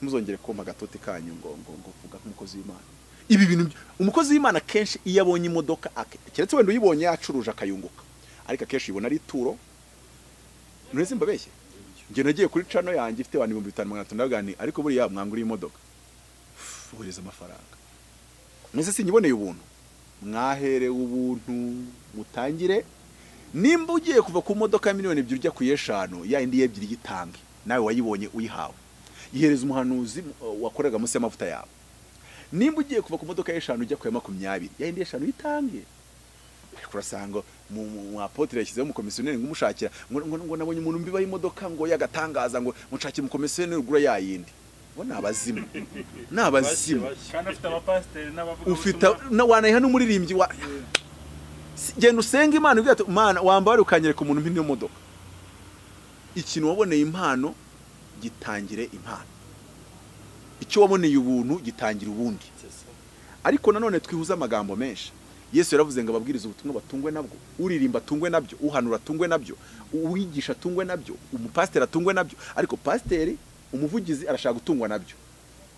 ntimuzongere kumpa agatoti kanyu ngo ngo ngo vuga nk'umukozi w'imana ibi bintu by- umukozi w'imana kenshi iyo abonye imodoka ake- keretse wenda uyibonye yacuruje akayunguka ariko akenshi ubona ari ituro ntureze mbabeshye njye nagiye kuri cano yanjye ifite abantu ibihumbi bitanu magana atanu ndabagani ariko buriya mwanguriye imodoka bohereza amafaranga mwese sinyiboneye ubuntu mwaherewe ubuntu mutangire nimba ugiye kuva ku modoka ya miliyoni ebyiri ujya ku y'eshanu ya indi y'ebyiri yitange nawe wayibonye uyihawe ihereza umuhanuzi uh, wakoreraga munsi y'amavuta yawe nimba ugiye kuva ku modoka y'eshanu ujya ku ya makumyabiri ya yindi y'eshanu yitange kurasanga mu mu apotire yashyizeho umukomisiyoneri ngo umushakira ngo ngo- ngo nabonye umuntu mbiba y'imodoka ngo yagatangaza ngo mushakire umukomisiyoneri ugura ya yindi ngo ni abazimu ni abazimu kandi afite abapasiteri n'abavuga ufite na- wanayiha n'umuririmbyi wa Si- genda usenga imana ibwira ati mana wambare ukanyereka umuntu mpine modoka ikintu waboneye impano gitangire impano icyo waboneye ubuntu gitangira ubundi ariko nanone twihuza amagambo menshi yesu yaravuze ngo ababwiriza ubutumwa batungwe nabwo uririmba atungwe nabyo uhanura atungwe nabyo uwigisha atungwe nabyo umupasiteri atungwe nabyo ariko pasiteri umuvugizi arashaka gutungwa nabyo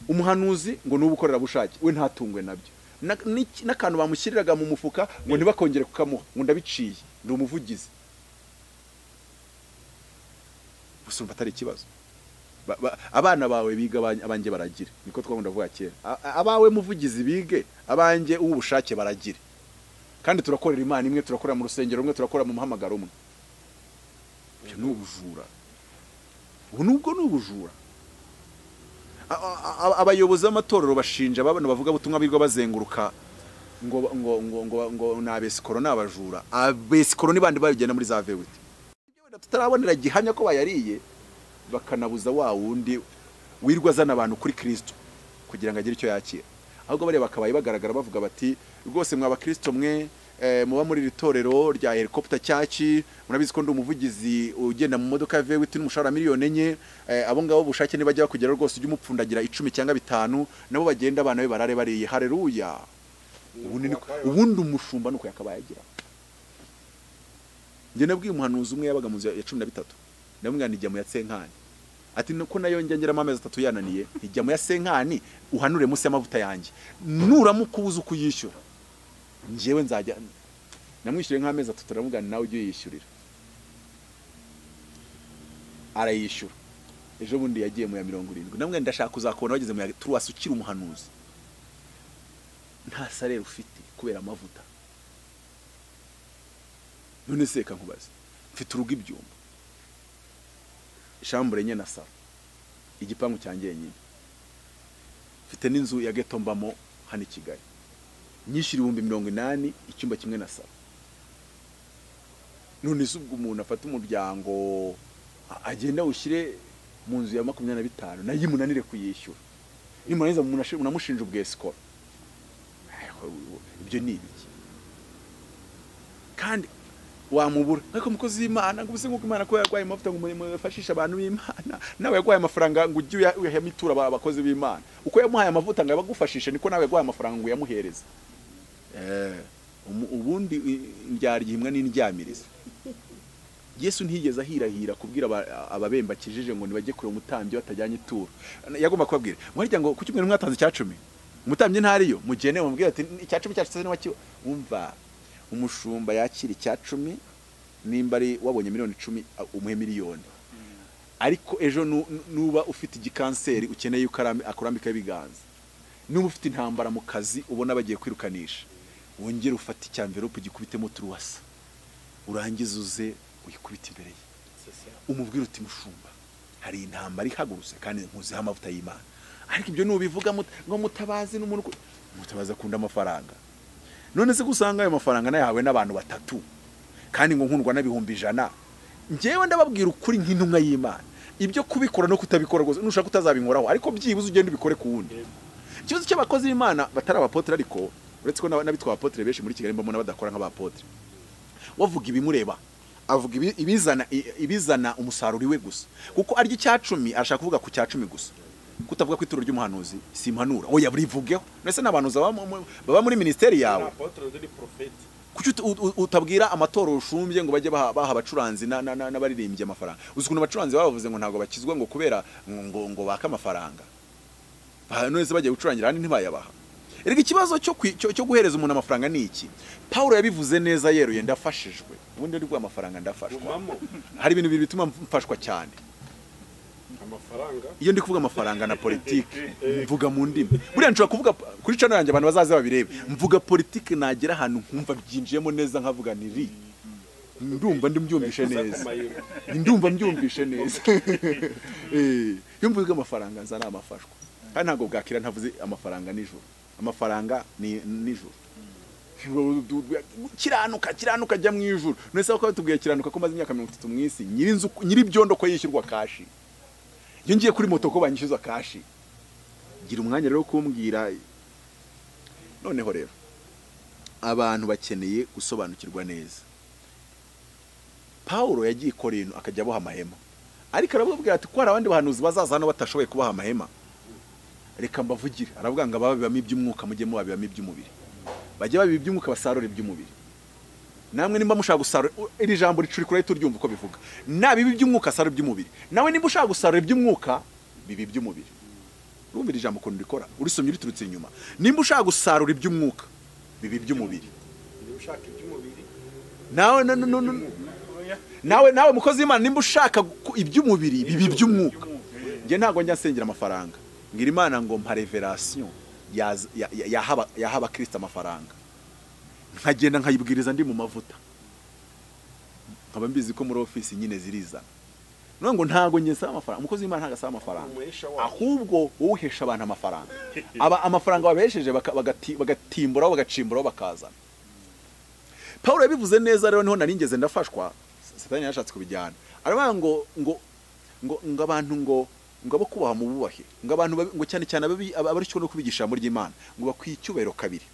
umuhanuzi ngo ni ubukorerabushake we ntatungwe nabyo Na- n'iki- n'akantu bamushyiriraga mu mufuka ngo ntibakongere kukamuha ngo ndabiciye ndi umuvugizi gusa umva atari ikibazo Ba- ba- abana bawe biga abanjye- abanjye baragire niko twakunda kuvuga kera A- a- abawe muvugizi bige abanjye uw'ubushake baragire kandi turakorera imana imwe turakorera mu rusengero rumwe turakorera mu muhamagaro umwe ibyo ni ubujura ubu nubwo ni ubujura A- a- a- abayobozi b'amatorero bashinja abana bavuga butumwa birirwa bazenguruka ngo ngo ngo ngo ngo ni abesikoro ni abajura abesikoro ni bandi babigenda muri za vewiti Ibyo wenda tutarabonera gihamya ko bayariye bakanabuza wa wundi wirwa azana abantu kuri kirisito kugira ngo agire icyo yakira ahubwo bariya bakabaye bagaragara bavuga bati rwose mwa bakirisito mwe eh, muba muri iri torero rya helikopita cyaki murabizi ko ndi umuvugizi ugenda mu modoka ya vewiti n'umushahara miliyoni enye eh, abo ngabo bushake nibajya bakugeraho rwose ujye umupfundagira icumi cyangwa bitanu nabo bagenda abana be barare bariye hareruya ubundi ni- ubundi umushumba ni uko yakabaye agira njye nabwiye umuhanuzi umwe yabaga mu nzu ya- ya cumi na bitatu ndamubwira ngo ijya mu ya senkani ati nuko nayo njya ngeramo amezi atatu yananiye ijya mu ya senkani uhanure munsi y'amavuta yanjye nuramuka ubuze uko uyishyura njyewe nzajya namwishyuriye nk'amezi atatu ndamubwira ngo nawe ujye uyishyurira arayishyura ejo bundi yagiye mu ya mirongo irindwi ndamubwira ngo ndashaka kuzakubona wageze mu ya turuwasi ukiri umuhanuzi nta sarere ufite kubera amavuta none se reka nkubaze mfite urugo ibyuma shambure enye na salo igipangu cyanjye nyine mfite n'inzu ya geto mbamo hano i kigali nyishyura ibihumbi mirongo inani icyumba kimwe na salo none se ubwo umuntu afata umuryango a- agenda awushyire mu nzu ya makumyabiri na bitanu nayo imunanire kuyishyura nimurangiza munashe- munamushinja ubwesikoro ibyo ni ibiki kandi wamubura ariko umukozi w'imana ngo ubuse nk'uko imana kuba yarwaye amavuta ngo umurimo yafashishe abantu b'imana nawe yaguhaye amafaranga ngo ujye uya- uyahemo ituro aba- abakozi b'imana uko yamuhaye amavuta ngo abagufashishe niko nawe yaguhaye amafaranga ngo uyamuhereze Eh, umu- ubundi i- ndyaryimwa n'indyamiriza yesu ntiyigeze ahirahira kubwira aba- ababemba akijije ngo nibajye kureba umutambyi batajyanye ituro yagomba kubabwira mwarya ngo kuki mwe mwatanze icya cumi umutambyi ntariyo mugene mubwire ati icya cumi cyacu se niwakiwe umva umushumba yakira icya cumi nimba ari wabonye miliyoni icumi a- umuhe miliyoni ariko ejo nu- nu- nuba ufite igikanseri ukeneye yuko aram- akurambikaho ibiganza nuba ufite intambara mu kazi ubona bagiye kwirukanisha wongere ufate icyamverope ugikubitemo turuwasa urangize uze uyikubite imbere ye umubwira uti mushumba hari intambara ihagurutse kandi nkuziho amavuta y'imana ariko ibyo nubivuga mut- ngo mutabazi n'umuntu uku- mutabazi akunda amafaranga none se ko usanga ayo mafaranga nayahawe n'abantu batatu kandi ngo nkundwa n'ibihumbi ijana njyewe ndababwira ukuri nk'intumwa y'imana ibyo kubikora no kutabikora rwose nushaka utazabinkoraho ariko byibuze ugende ubikore ku wundi ikibazo cy'abakozi b'imana batari abapotere ariko uretse ko n'aba- n'abitwa abapotere benshi muri kigali mbamo n'abadakora nk'abapotere wavuga ibimureba avuga ibi- ibizana i- ibizana umusaruro iwe gusa kuko arya icya cumi arashaka kuvuga ku cya cumi gusa kutavuga ku ituro ry'umuhanuzi simpanura oya burivugeho mbese n'abahanuzi baba mu- mu- baba muri minisiteri yawe kuki utu- ut- ut- utabwira amatora ushumbye ngo bajye baha baha abacuranzi na- na- na- n'abaririmbyi amafaranga uzi ukuntu abacuranzi bavuze ngo ntabwo bakizwa ngo kubera ngo- ngo ngo bake amafaranga Ba- none se bagiye gucurangira ahandi ntibayabaha erega ikibazo cyo kwi- cyo cyo guhereza umuntu amafaranga ni iki pawulo yabivuze neza yeruye ndafashijwe ubundi ari bwa amafaranga ndafashwa gumamo hari ibintu bibiri bituma mfashwa cyane amafaranga iyo ndi kuvuga amafaranga na politiki mvuga mu ndimi buriya nshobora kuvuga kuri channel yanjye abantu bazaze babirebe mvuga politiki nagera ahantu nkumva byinjiyemo neza nkavuga ni ri ndumva ndibyumvishe neza ndumva mbyumvishe neza iyo mvuga amafaranga nza ni amafashwa kandi ntabwo bwakira ntavuze amafaranga nijoro amafaranga ni nijoro kiranuka kiranuka ajya mu ijuru none ko batubwiye kiranuka ko maze imyaka mirongo itatu mu isi nyir'inzu nyir'ibyondo ko yishyurwa kashi iyo ngiye kuri moto ko banyishyuza kashi gira umwanya rero kumbwira noneho rero abantu bakeneye gusobanukirwa neza paul yagiye i korintu akajya aboha amahema ariko arababwira ati ko hari abandi bahanuzi bazaza hano batashoboye kubaha amahema reka mbavugire aravuga ngo ababibamo iby'umwuka mujye mubabibamo iby'umubiri bajye babiba iby'umwuka basarura iby'umubiri namwe nimba mushaka gusarura iri jambo ricuri kure turyumva uko bivuga nabiba iby'umwuka asarura iby'umubiri nawe nimba ushaka gusarura iby'umwuka biba iby'umubiri urumva iri jambo ukuntu rikora urisomye riturutse inyuma nimba ushaka gusarura iby'umwuka biba iby'umubiri nawe no- no- no- no- nawe nawe mukozi w'imana nimba ushaka gu- iby'umubiri biba iby'umwuka njye ntabwo njya nsengera amafaranga ngira imana ngo mpa reverasiyo yaza- ya- ya- yahaba yahaba kirisita amafaranga nkagenda nkayibwiriza ndi mu mavuta nkaba mbizi ko muri ofisi nyine zirizana none ngo ntabwo njye nsaba amafaranga umukozi w'imana ntabwo asaba amafaranga ahubwo wowe uhesha abantu amafaranga aba amafaranga babesheje baka- bagati- bagatimburaho bagacimburaho bakazana paul yabivuze neza rero niho nari ngeze ndafashwa satani yarashatse kubijyana aravuga ngo ngo ngo ngo abantu ngo ngo abo kubaha mububahe ngo abantu babi- ngo cyane cyane ababi- aba- abari cyo no kubigisha muri ry'Imana ngo bakwiye icyubahiro kabiri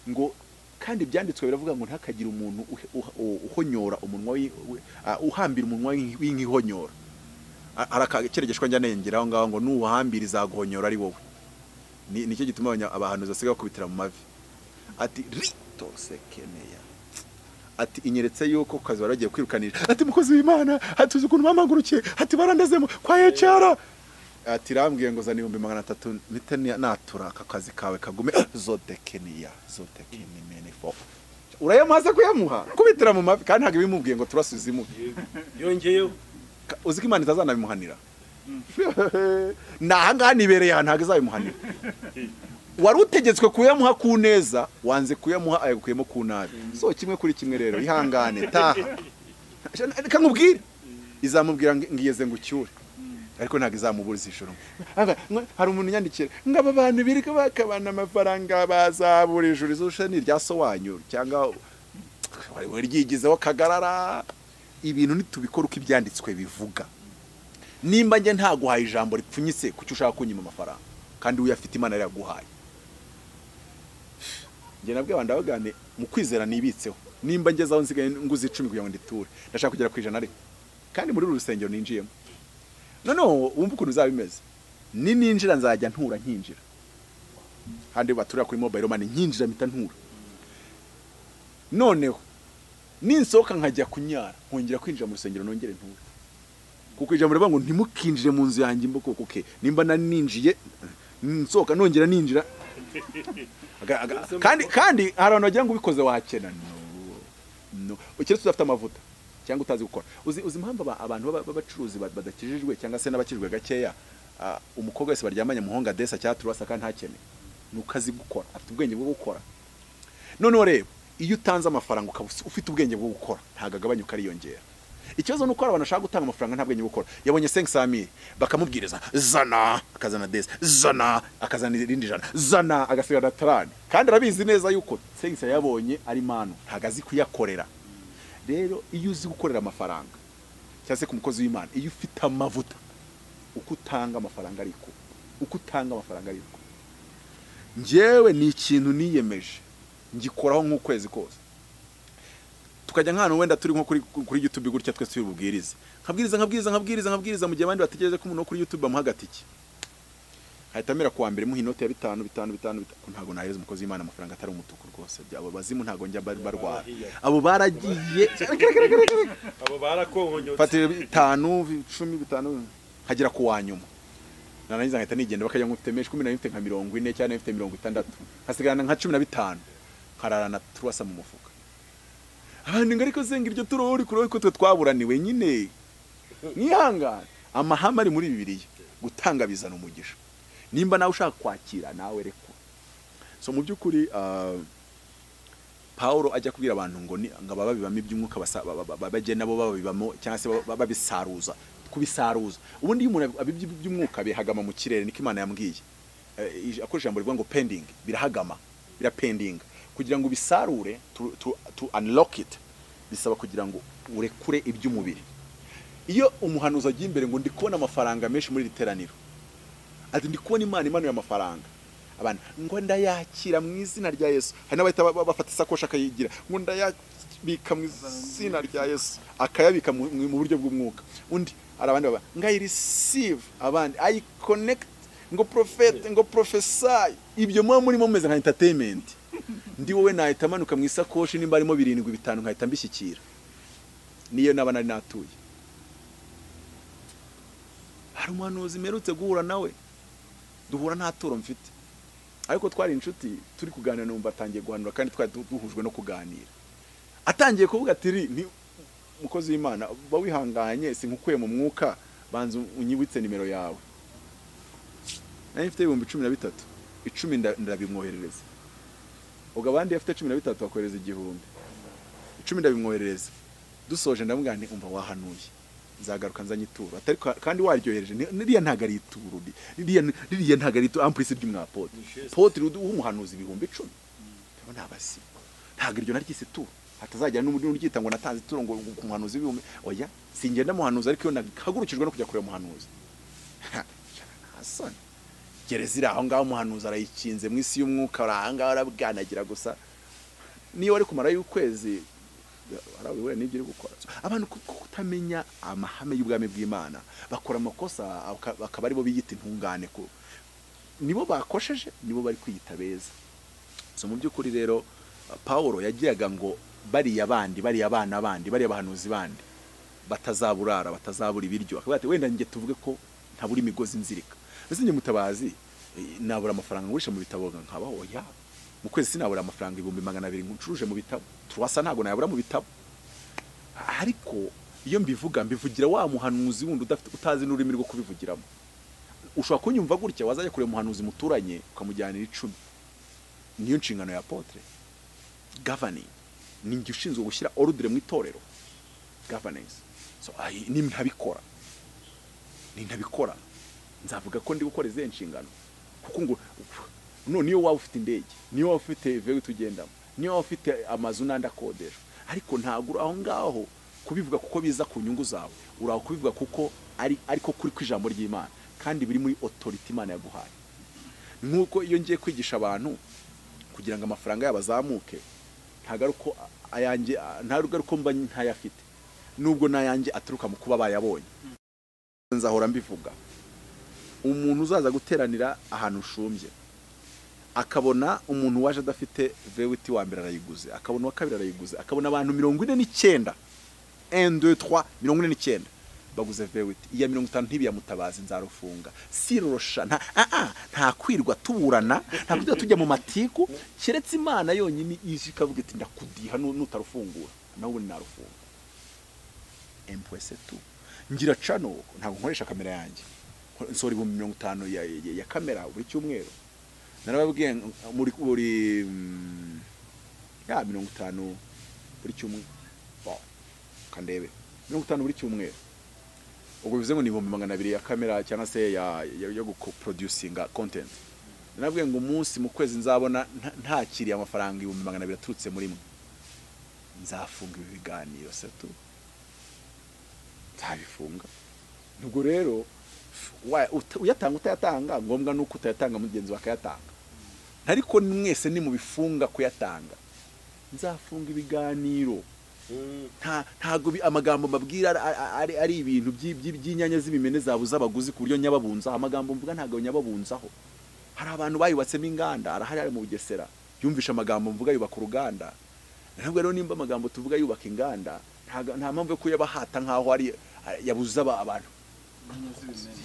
ngo kandi ibyanditswe biravuga ngo ntihakagire umuntu uhe- uha- u- uhonyora umunwa w'i- w'i- ah, uhambira umunwa w'inki- w'inkihonyora A- hari akakeregeshwa njya nengera aho ngaho ngo nuwuhambira izaguhonyora ari wowe ni nicyo gituma abanya- abahanuzi basigaye bakubitira mu mavi ati rito sekeneya ati inyeretse yuko ku kazi wari wagiye kwirukanira ati mukozi w'imana ati uzi ukuntu bampagurukiye ati barandazemo kwa ecara ati rambwiye ngo zana ibihumbi magana atatu mpite ni- natura aka kazi kawe kagume zodekeniya zodekenemenefo urayamaze kuyamuha kubitira mu mavi kandi ntabwo ibimubwiye ngo turasuze imuhe yongeyeho Ka- uzi ko imana itazanabimuhanira ni ahangaha nibereye ahantu ntabwo izabimuhanira wari utegetswe kuyamuha ku neza wanze kuyamuha ayagukuyemo ku nabi so kimwe kuri kimwe rero ihangane taha reka nkubwire izamubwira ngo ngiyeze ngo ucyure ariko ntabwo izamuburiza ijoro Aba- mwe- hari umuntu unyandikira ngo aba bantu birirwa bakabana amafaranga bazabura ijoro izoshe ni irya so wanyu cyangwa we ryigizeho kagarara ibintu nitubikora uko ibyanditswe bivuga nimba njye ntaguhaye ijambo ripfunyitse kuki ushaka kunyima amafaranga kandi uyafite imana yaraguhaye njye nabwo abantu abagane mu kwizera nibitseho nimba ngeze aho nsigaye nguze icumi kugira ngo nditure ndashaka kugera ku ijana ariko kandi muri uru rusengero ninjiyemo noneho wumva ukuntu bizaba bimeze ni ninjira nzajya ntura nkinjira handi baturira kuri mobile money nkinjira mpita ntura noneho ninsohoka nkajya kunyara nkongera kwinjira mu rusengero nongere ntura kuko ijambo rivuga ngo ntimukinjire mu nzu yanjye mbokoko ke nimba nari ninjiye nsohoka nongera ninjira Aga- aga- kandi kandi hari abantu bagira ngo ubikoze wakena no no ukiretse udafite amavuta cyangwa utazi gukora uzi uzi impamvu aba- abantu baba- b'abacuruzi ba- badakijijwe cyangwa se n'abakijijwe gakeya ah, umukobwa wese baryamanye muhonga desa cyangwa turasa kandi ntakene ni uko azi gukora afite ubwenge bwo gukora noneho reba iyo utanze amafaranga ukaba usi- ufite ubwenge bwo gukora ntabwo agabanyuka ariyongera ikibazo ni uko hari abantu bashaka gutanga amafaranga nta bwenge bwo gukora yabonye senke samiri bakamubwiriza zana akazana desi zana akazana irindi jana zana agasigarana tarani kandi arabizi neza yuko senke yabonye ari manu ntabwo azi kuyakorera rero iyo uzi gukorera amafaranga cyangwa se ku mukozi w'imana iyo ufite amavuta uko utanga amafaranga ariko uko utanga amafaranga ariko njyewe ni ikintu niyemeje ngikoraho nk'ukwezi kose tukajya nk'ahantu wenda turi nko kuri kuri YouTube gutya twese tubibubwiriza nkabwiriza nkabwiriza nkabwiriza nkabwiriza mu gihe abandi bategereje ko umuntu wo kuri YouTube bamuha agatike hahita amera kuwa mbere muha inoti ya bitanu bitanu bitanu bitanu ntabwo nahereza umukozi w'imana amafaranga atari umutuku rwose abo bazimu ntabwo njya bar- barwara abo baragiye abo barakonkonyotse mfatira bitanu icumi bitanu hagera ku wa nyuma narangiza nkahita nigenda bakajya ngo mfite menshi kumi nari mfite nka mirongo ine cyangwa nari mfite mirongo itandatu hasigarana nka cumi na bitanu nkararana turasa mu mufuka abantu ngo ariko senga iryo turoho uri kureba ko twe twaburaniwe nyine mwihangane amahame ari muri bibiliya gutanga bizana umugisha nimba nawe ushaka kwakira nawe reka so mu by'ukuri ah, Pawulo ajya kubwira abantu ngo ni ngo ababa bibamo iby'umwuka basa- ba- ba- ba- bajye nabo babibamo cyangwa se baba- babisaruza kubisaruza ubundi iyo umuntu abibye iby'umwuka bihagama mu kirere niko imana yambwiye Eh, ij- ako ijambo rivuga ngo pending birahagama birapendinga kugira ngo ubisarure to, to, to unlock it bisaba kugira ngo urekure iby'umubiri iyo umuhanuzi agiye imbere ngo ndi kubona amafaranga menshi muri iri teraniro ati ndi kubona imana imanuye amafaranga abantu ngo ndayakira mu izina rya yesu hari n'abahita ba- ba- bafata isakoshi akayigira ngo ndayabika mu izina rya yesu akayabika mu mu buryo bw'umwuka undi hari abandi baba ngo i receive abandi i connect ngo profete ngo profesaye ibyo muba murimo mumeze nka entertainment ndi wowe nahita manuka mu isakoshi nimba harimo birindwi bitanu nkahita mbishyikira niyo naba nari natuye hari umuhanuzi mperutse guhura nawe duhura nta turo mfite ariko twari inshuti turi kuganira numva atangiye guhanura kandi twari du- duhujwe no kuganira atangiye kuvuga ati "Ri, ni umukozi w'imana uba wihanganye sinkukuye mu mwuka banza unyibutse nimero yawe nari mfite ibihumbi cumi na bitatu icumi nda- ndabimwoherereza ubwo abandi bafite cumi na bitatu bakohereza igihumbi icumi ndabimwoherereza dusoje ndamubwira nti umva wahanuye nzagaruka nzanye ituro atari ka- kandi waryohereje ni- ririya ntabwo ari ituro ri- ririya ririya ntabwo ari ituro ampurisi ry'umwapote potiri w'umuhanuzi ibihumbi icumi aba ni abasibo ntabwo iryo naryise ituro hatazagira n'undi uryita ngo natanze ituro ngo ngo ku muhanuzi w'ibihumbi oya singenda muhanuzi ariko iyo nahagurukijwe no kujya kureba umuhanuzi Ha, hasoni gereza iri aho ngaho umuhanuzi arayikinze mu isi y'umwuka uri aho ngaho arabwanagira gusa niyo wari kumara y'ukwezi hari wera n'ibyo uri gukora abantu ku- ku- kutamenya amahame y'ubwami bw'imana bakora amakosa aka- bakaba aribo biyita intungane ku nibo bakosheje nibo bari kwiyita beza so mu by'ukuri rero paul yagiraga ngo bariya bandi bariya abana bandi bariya abahanuzi bandi batazaburara batazabura ibiryo akavuga ati wenda njye tuvuge ko ntabura imigozi nzirika mbese njye mutabazi eh, nabura amafaranga ngurisha mu bitabo nkabaho oya mu kwezi sinabura amafaranga ibihumbi magana abiri ncuruje mu bitabo turwasa ntabwo nayabura mu bitabo ariko iyo mbivuga mbivugira wa muhanuzi wundi udafite utazi n'ururimi rwo kubivugiramo ushobora kunyumva gutya wazajya kureba umuhanuzi muturanye ukamujyanira icumi niyo nshingano ya potere governing ni njye ushinzwe gushyira orudire mu itorero governance so ayi- ni ntabikora ni ntabikora nzavuga ko ndi gukora izihe nshingano kuko ngo none niyo waba ufite indege niyo waba ufite veri tugendamo niyo waba ufite amazu n'andi akodesha ariko ntabwo uri aho ngaho kubivuga kuko biza ku nyungu zawe uri aho kubivuga kuko ari ariko kuri kw'ijambo ry'imana kandi biri muri otoriti imana yaguhaye nk'uko iyo ngiye kwigisha abantu kugira ngo amafaranga yabo azamuke ntabwo ari uko ayanjye ntabwo ari uko mba ntayafite nubwo n'ayanjye aturuka mu kuba bayabonye nzahora mbivuga umuntu uzaza guteranira ahantu ushumbye akabona umuntu waje adafite vewiti wa mbere arayiguze akabona uwa kabiri arayiguze akabona abantu mirongo ine n'icyenda 1, 2, 3, mirongo ine n'icyenda baguze vewiti iya mirongo itanu ntibiyamutabazi nzarufunga sirosha nta ah, ah, nta kwirwa tuburana nta kujya tujya mu matiku keretse imana yonyine ije ikavuga iti ndakudiha nu- nutarufungura nawe ubundi narufunga empuwese tu ngira cano ntabwo nkoresha kamera yanjye nsohora ibihumbi mirongo itanu ya, ya, ya kamera buri cyumweru narababwiye ngo- muri buri mm, ya mirongo itanu buri cyumweru Wow. kandebe mirongo itanu buri cyumweru ubwo bivuze ngo ni ibihumbi magana abiri ya kamera cyangwa se ya, ya, yo guproducinga content narabwiye ngo umunsi mu kwezi nzabona nta- ntakiriye amafaranga ibihumbi magana abiri aturutse muri mwe nzafunga ibi biganiro satu nzabifunga ubwo rero wa- uta- uyatanga utayatanga ngombwa nuko utayatanga mugenzi wawe akayatanga ariko mwese nimubifunga kuyatanga nzafunga ibiganiro nta ntago bi- amagambo mbabwira ari- ari- ari- ari ibintu by'i- by'i- by'inyanya z'ibimene zabuze abaguzi ku buryo nyababunzaho amagambo mvuga ntabwo nyababunzaho hari abantu bayubatsemo inganda arahari ari mu bugesera yumvisha amagambo mvuga yubaka uruganda ntabwo rero nimba amagambo tuvuga yubaka inganda ntaga- nta mpamvu yo kuyabahata nk'aho ari yabuze aba- abantu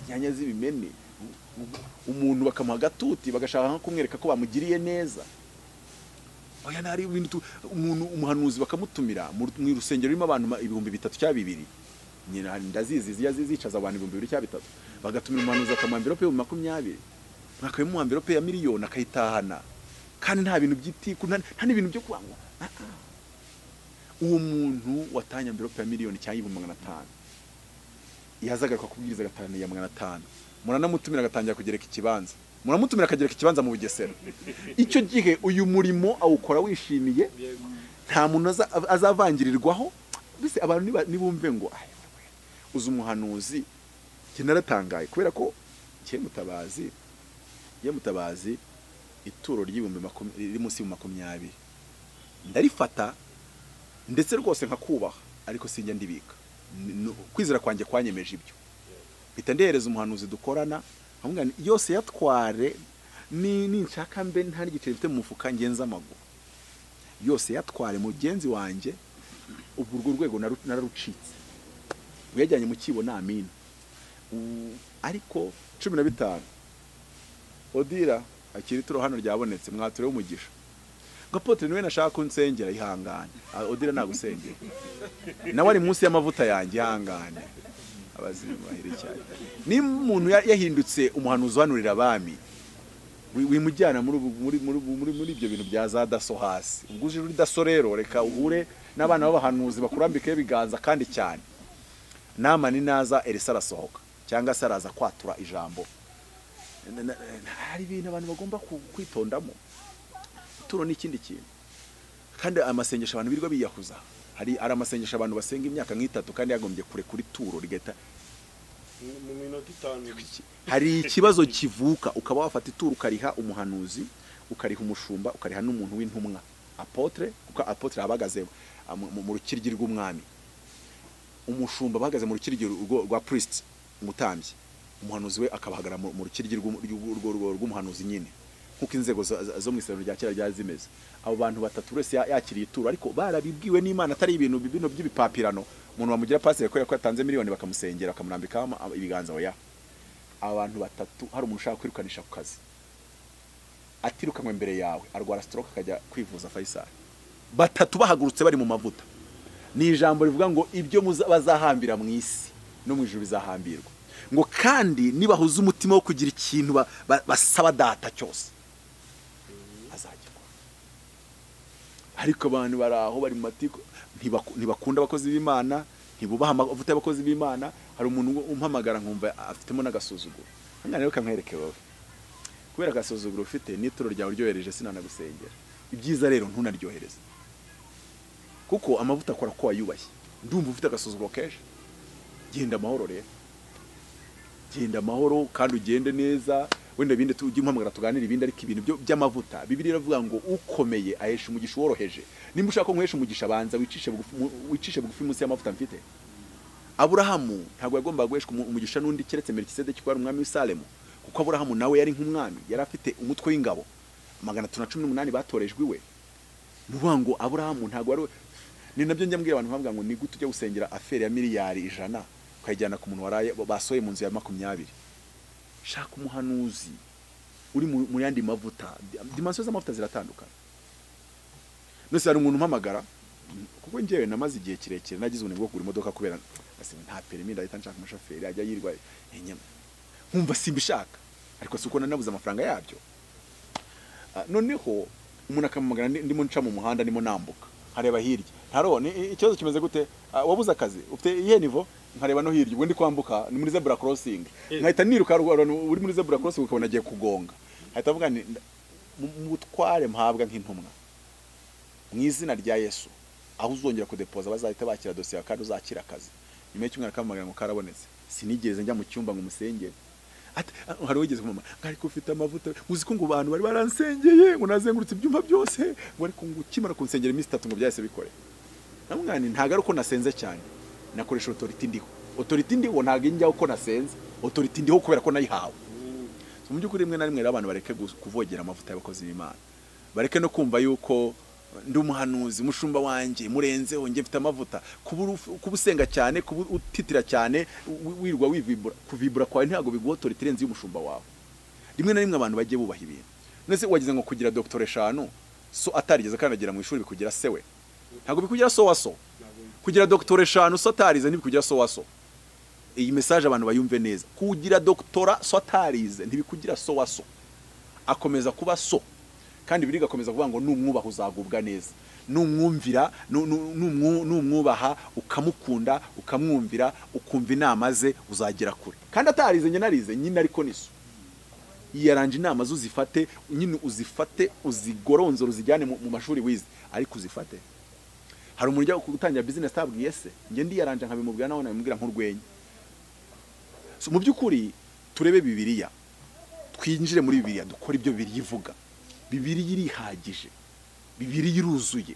inyanya z'ibimene umuntu bakamuha agatuti bagashaka nko kumwereka ko bamugiriye neza oya nari ibintu tu- umuntu umuhanuzi bakamutumira mu mu rusengero rurimo abantu ma- ibihumbi bitatu cyangwa bibiri nyina ndazizi zijya zi- zicaza abantu ibihumbi bibiri cyangwa bitatu bagatumira umuhanuzi akamuha amverope y'ibihumbi makumyabiri mwakabimuha amverope ya miliyoni akayitahana kandi nta bintu by'itiku nta nta n'ibintu byo kuba ngo ah, ah. uwo muntu watanye amvirope ya miliyoni cyangwa ibihumbi magana atanu yazagaruka kubwiriza agatanu ya magana atanu muranamutumira agatangira kugereka ikibanza muramutumira akagereka ikibanza mu bugesera icyo gihe uyu murimo awukora wishimiye nta muntu aza- azavangirirwaho mbese abantu niba- nibumve ngo "Ay, uzi umuhanuzi njye naratangaye kubera ko njye mutabazi njye mutabazi ituro ry'ibihumbi makum- riri munsi y'ibihumbi makumyabiri ndarifata ndetse rwose nkakubaha ariko sinjya ndibika Ni- ni- kwizera kwanjye kwanyemeje ibyo mpita ndehereza umuhanuzi dukorana nkamubwira nti yose yatware ni ninshaka mbe nta n'igiceri mfite mu mufuka ngenza amaguru yose yatware mugenzi wanjye ubu urwo rwego naru- nararucitse uyajyanye mu kibo ni amina U- ariko cumi na bitanu odira akiri ituro hano ryabonetse mwatureho umugisha ngo apotre niwe nashaka ko unsengera ihangane Ah, odira nagusengera nawe ari munsi y'amavuta yanjye ihangane abazimu bahire cyane niba umuntu ya- yahindutse umuhanuzi uhanurira abami wi- wimujyana muri ubu- muri muri muri muri ibyo bintu bya za daso hasi ubwo uje uri daso rero reka uhure n'abana b'abahanuzi bakurambikeho ibiganza kandi cyane nama ni naza elisa arasohoka cyangwa se araza kwatura ijambo Na- na- na- hari ibintu abantu bagomba ku- kwitondamo ituro n'ikindi kintu kandi amasengesho abantu birirwa biyahuza hari hari amasengesho abantu basenga imyaka nk'itatu kandi yagombye kure kuri turo rigahita mu minota itanu hari ikibazo kivuka ukaba wafata ituru ukariha umuhanuzi ukariha umushumba ukariha n'umuntu w'intumwa apotre kuko apotre abahagaze ah, mu- mu- mu rukiryi rw'umwami umushumba bahagaze mu rukiryi rwo- rwa priest umutambyi umuhanuzi we akabahagarara mu mu rukiryi rw'umu- rw'u- rw'u- rw'u- rw'umuhanuzi nyine nk'uko inzego zo- zo- zo mu isezerano rya kera ryari zimeze abo bantu batatu buri wese ya- yakiriye ituro ariko barabibwiwe n'imana atari ibintu bino by'ibipapirano umuntu bamugira pasire kubera ko yatanze miliyoni bakamusengera bakamurambikaho ama- ibiganza oya abantu batatu hari umuntu ushaka kwirukanisha ku kazi atirukanwe imbere yawe arwara stroke akajya kwivuza Faisal batatu bahagurutse bari mu mavuta ni ijambo rivuga ngo ibyo muza- bazahambira mu isi no mu ijuru bizahambirwa ngo kandi nibahuza umutima wo kugira ikintu ba- ba- basaba data cyose azagikora ariko abantu bari aho bari mu matiko ntibaku- ntibakunda abakozi b'imana ntibubaha amavuta y'abakozi b'imana hari umuntu umpamagara nkumva afitemo n'agasuzuguro hano rero kamwereke wowe kubera agasuzuguro ufite n'ituro ryawe uryohereje sinanagusengera ibyiza rero ntunaryohereze kuko amavuta akora ko wayubashye ndumva ufite agasuzuguro kenshi genda amahoro rero genda amahoro kandi ugende neza wenda ibindi tujye umpamagara tuganire ibindi ariko ibintu byo- by'amavuta bibiri iravuga ngo ukomeye ahesha umugisha uworoheje nimba ushaka ko nkwesha umugisha banza wicishe bugufi mu- wicishe bugufi munsi y'amavuta mfite aburahamu ntabwo yagombaga guheshwa umu- umugisha n'undi keretse melikisedeki ko yari umwami w'i Salemu kuko aburahamu nawe yari nk'umwami yari afite umutwe w'ingabo magana atatu na cumi n'umunani batorejwe iwe ni ukuvuga ngo aburahamu ntabwo wari we- ni nabyo njya mbwira abantu nkababwira ngo ni gute ujya gusengera aferi ya miliyari ijana ukayijyana ku muntu waraye basohoye mu nzu ya makumyabiri shaka umuhanuzi uri mu mu yandi mavuta dimansiyo z'amavuta ziratandukana nose hari umuntu umpamagara kuko njyewe namaze igihe kirekire nagize ubunebwe bwo kugura imodoka kubera asima nta perimi ndahita nshaka umushoferi ajya yirwa inyama nkumva simbishaka ariko si uko nanabuze amafaranga yabyo Ah, noneho umuntu akamamagara ndi- ndimo nca mu muhanda ndimo nambuka nkareba hirya ntarone i- ikibazo kimeze gute Ah, wabuze akazi ufite iyihe nivo nkareba no hirya ubwo ndi kwambuka ni muri zebura korosingi nkahita niruka ruguru, uri muri zebura korosingi ukabona agiye kugonga nkahita mvuga nti nda- mu- mu butware mpabwa nk'intumwa mu izina rya yesu aho uzongera kudepoza bazahita bakira dosiye kandi uzakira akazi nyuma y'icyumweru akamamagara ngo karabonetse sinigeze njya mu cyumba ngo umusengere Ati, "Ah, hari wigeze kumama ariko ufite amavuta uzi ko ngo abantu bari baransengeye ngo nazengurutse ibyumba byose ngo ariko ngo ukimara kunsengera iminsi itatu ngo byahise bikore namwana ntabwo ari uko nasenze cyane nakoresha otoriti ndiho otoriti ndiho ntabwo injyaho uko nasenze otoriti ndiho kubera ko nayihawe So, mu by'ukuri rimwe na rimwe rero abantu bareke gu- kuvogera amavuta y'abakozi b'imana bareke no kumva yuko ndi umuhanuzi umushumba wanjye murenzeho njye mfite amavuta kuba uru- kuba usenga cyane kuba utitira cyane wi- wirwa wivibura kuvibura kwawe ntabwo biguha otoriti irenze y'umushumba wawe rimwe na rimwe abantu bagiye bubaha ibintu none se wagize ngo kugira dogitore eshanu so atarigeze kandagira mu ishuri bikugira se we ntabwo bikugira so wa so kugira dogitore eshanu so atarize ntibikugira so wa so iyi mesaje abantu bayumve neza kugira doktora so atarize ntibikugira so wa so akomeza kuba so kandi biri gakomeza kuvuga ngo numwubaha uzagubwa neza numwumvira nu- nu- numwu- numwubaha ukamukunda ukamwumvira ukumva inama ze uzagera kure kandi atarize njye narize nyine ariko niso yaranje inama zo uzifate nyine uzifate uzigoronzora uzijyane mu mu mashuri wize ariko uzifate hari umuntu ujya gutangira bizinesi atabwiye se njye ndiyaranje nkabimubwira nawe nabimubwira nk'urwenya So, mu by'ukuri turebe bibiliya twinjire muri bibiliya dukore ibyo bibiliya ivuga bibiliya irihagije bibiliya iruzuye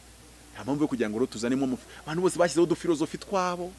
nta mpamvu yo kugira ngo rero tuzanemo umufi abantu bose bashyizeho udufilozofi twabo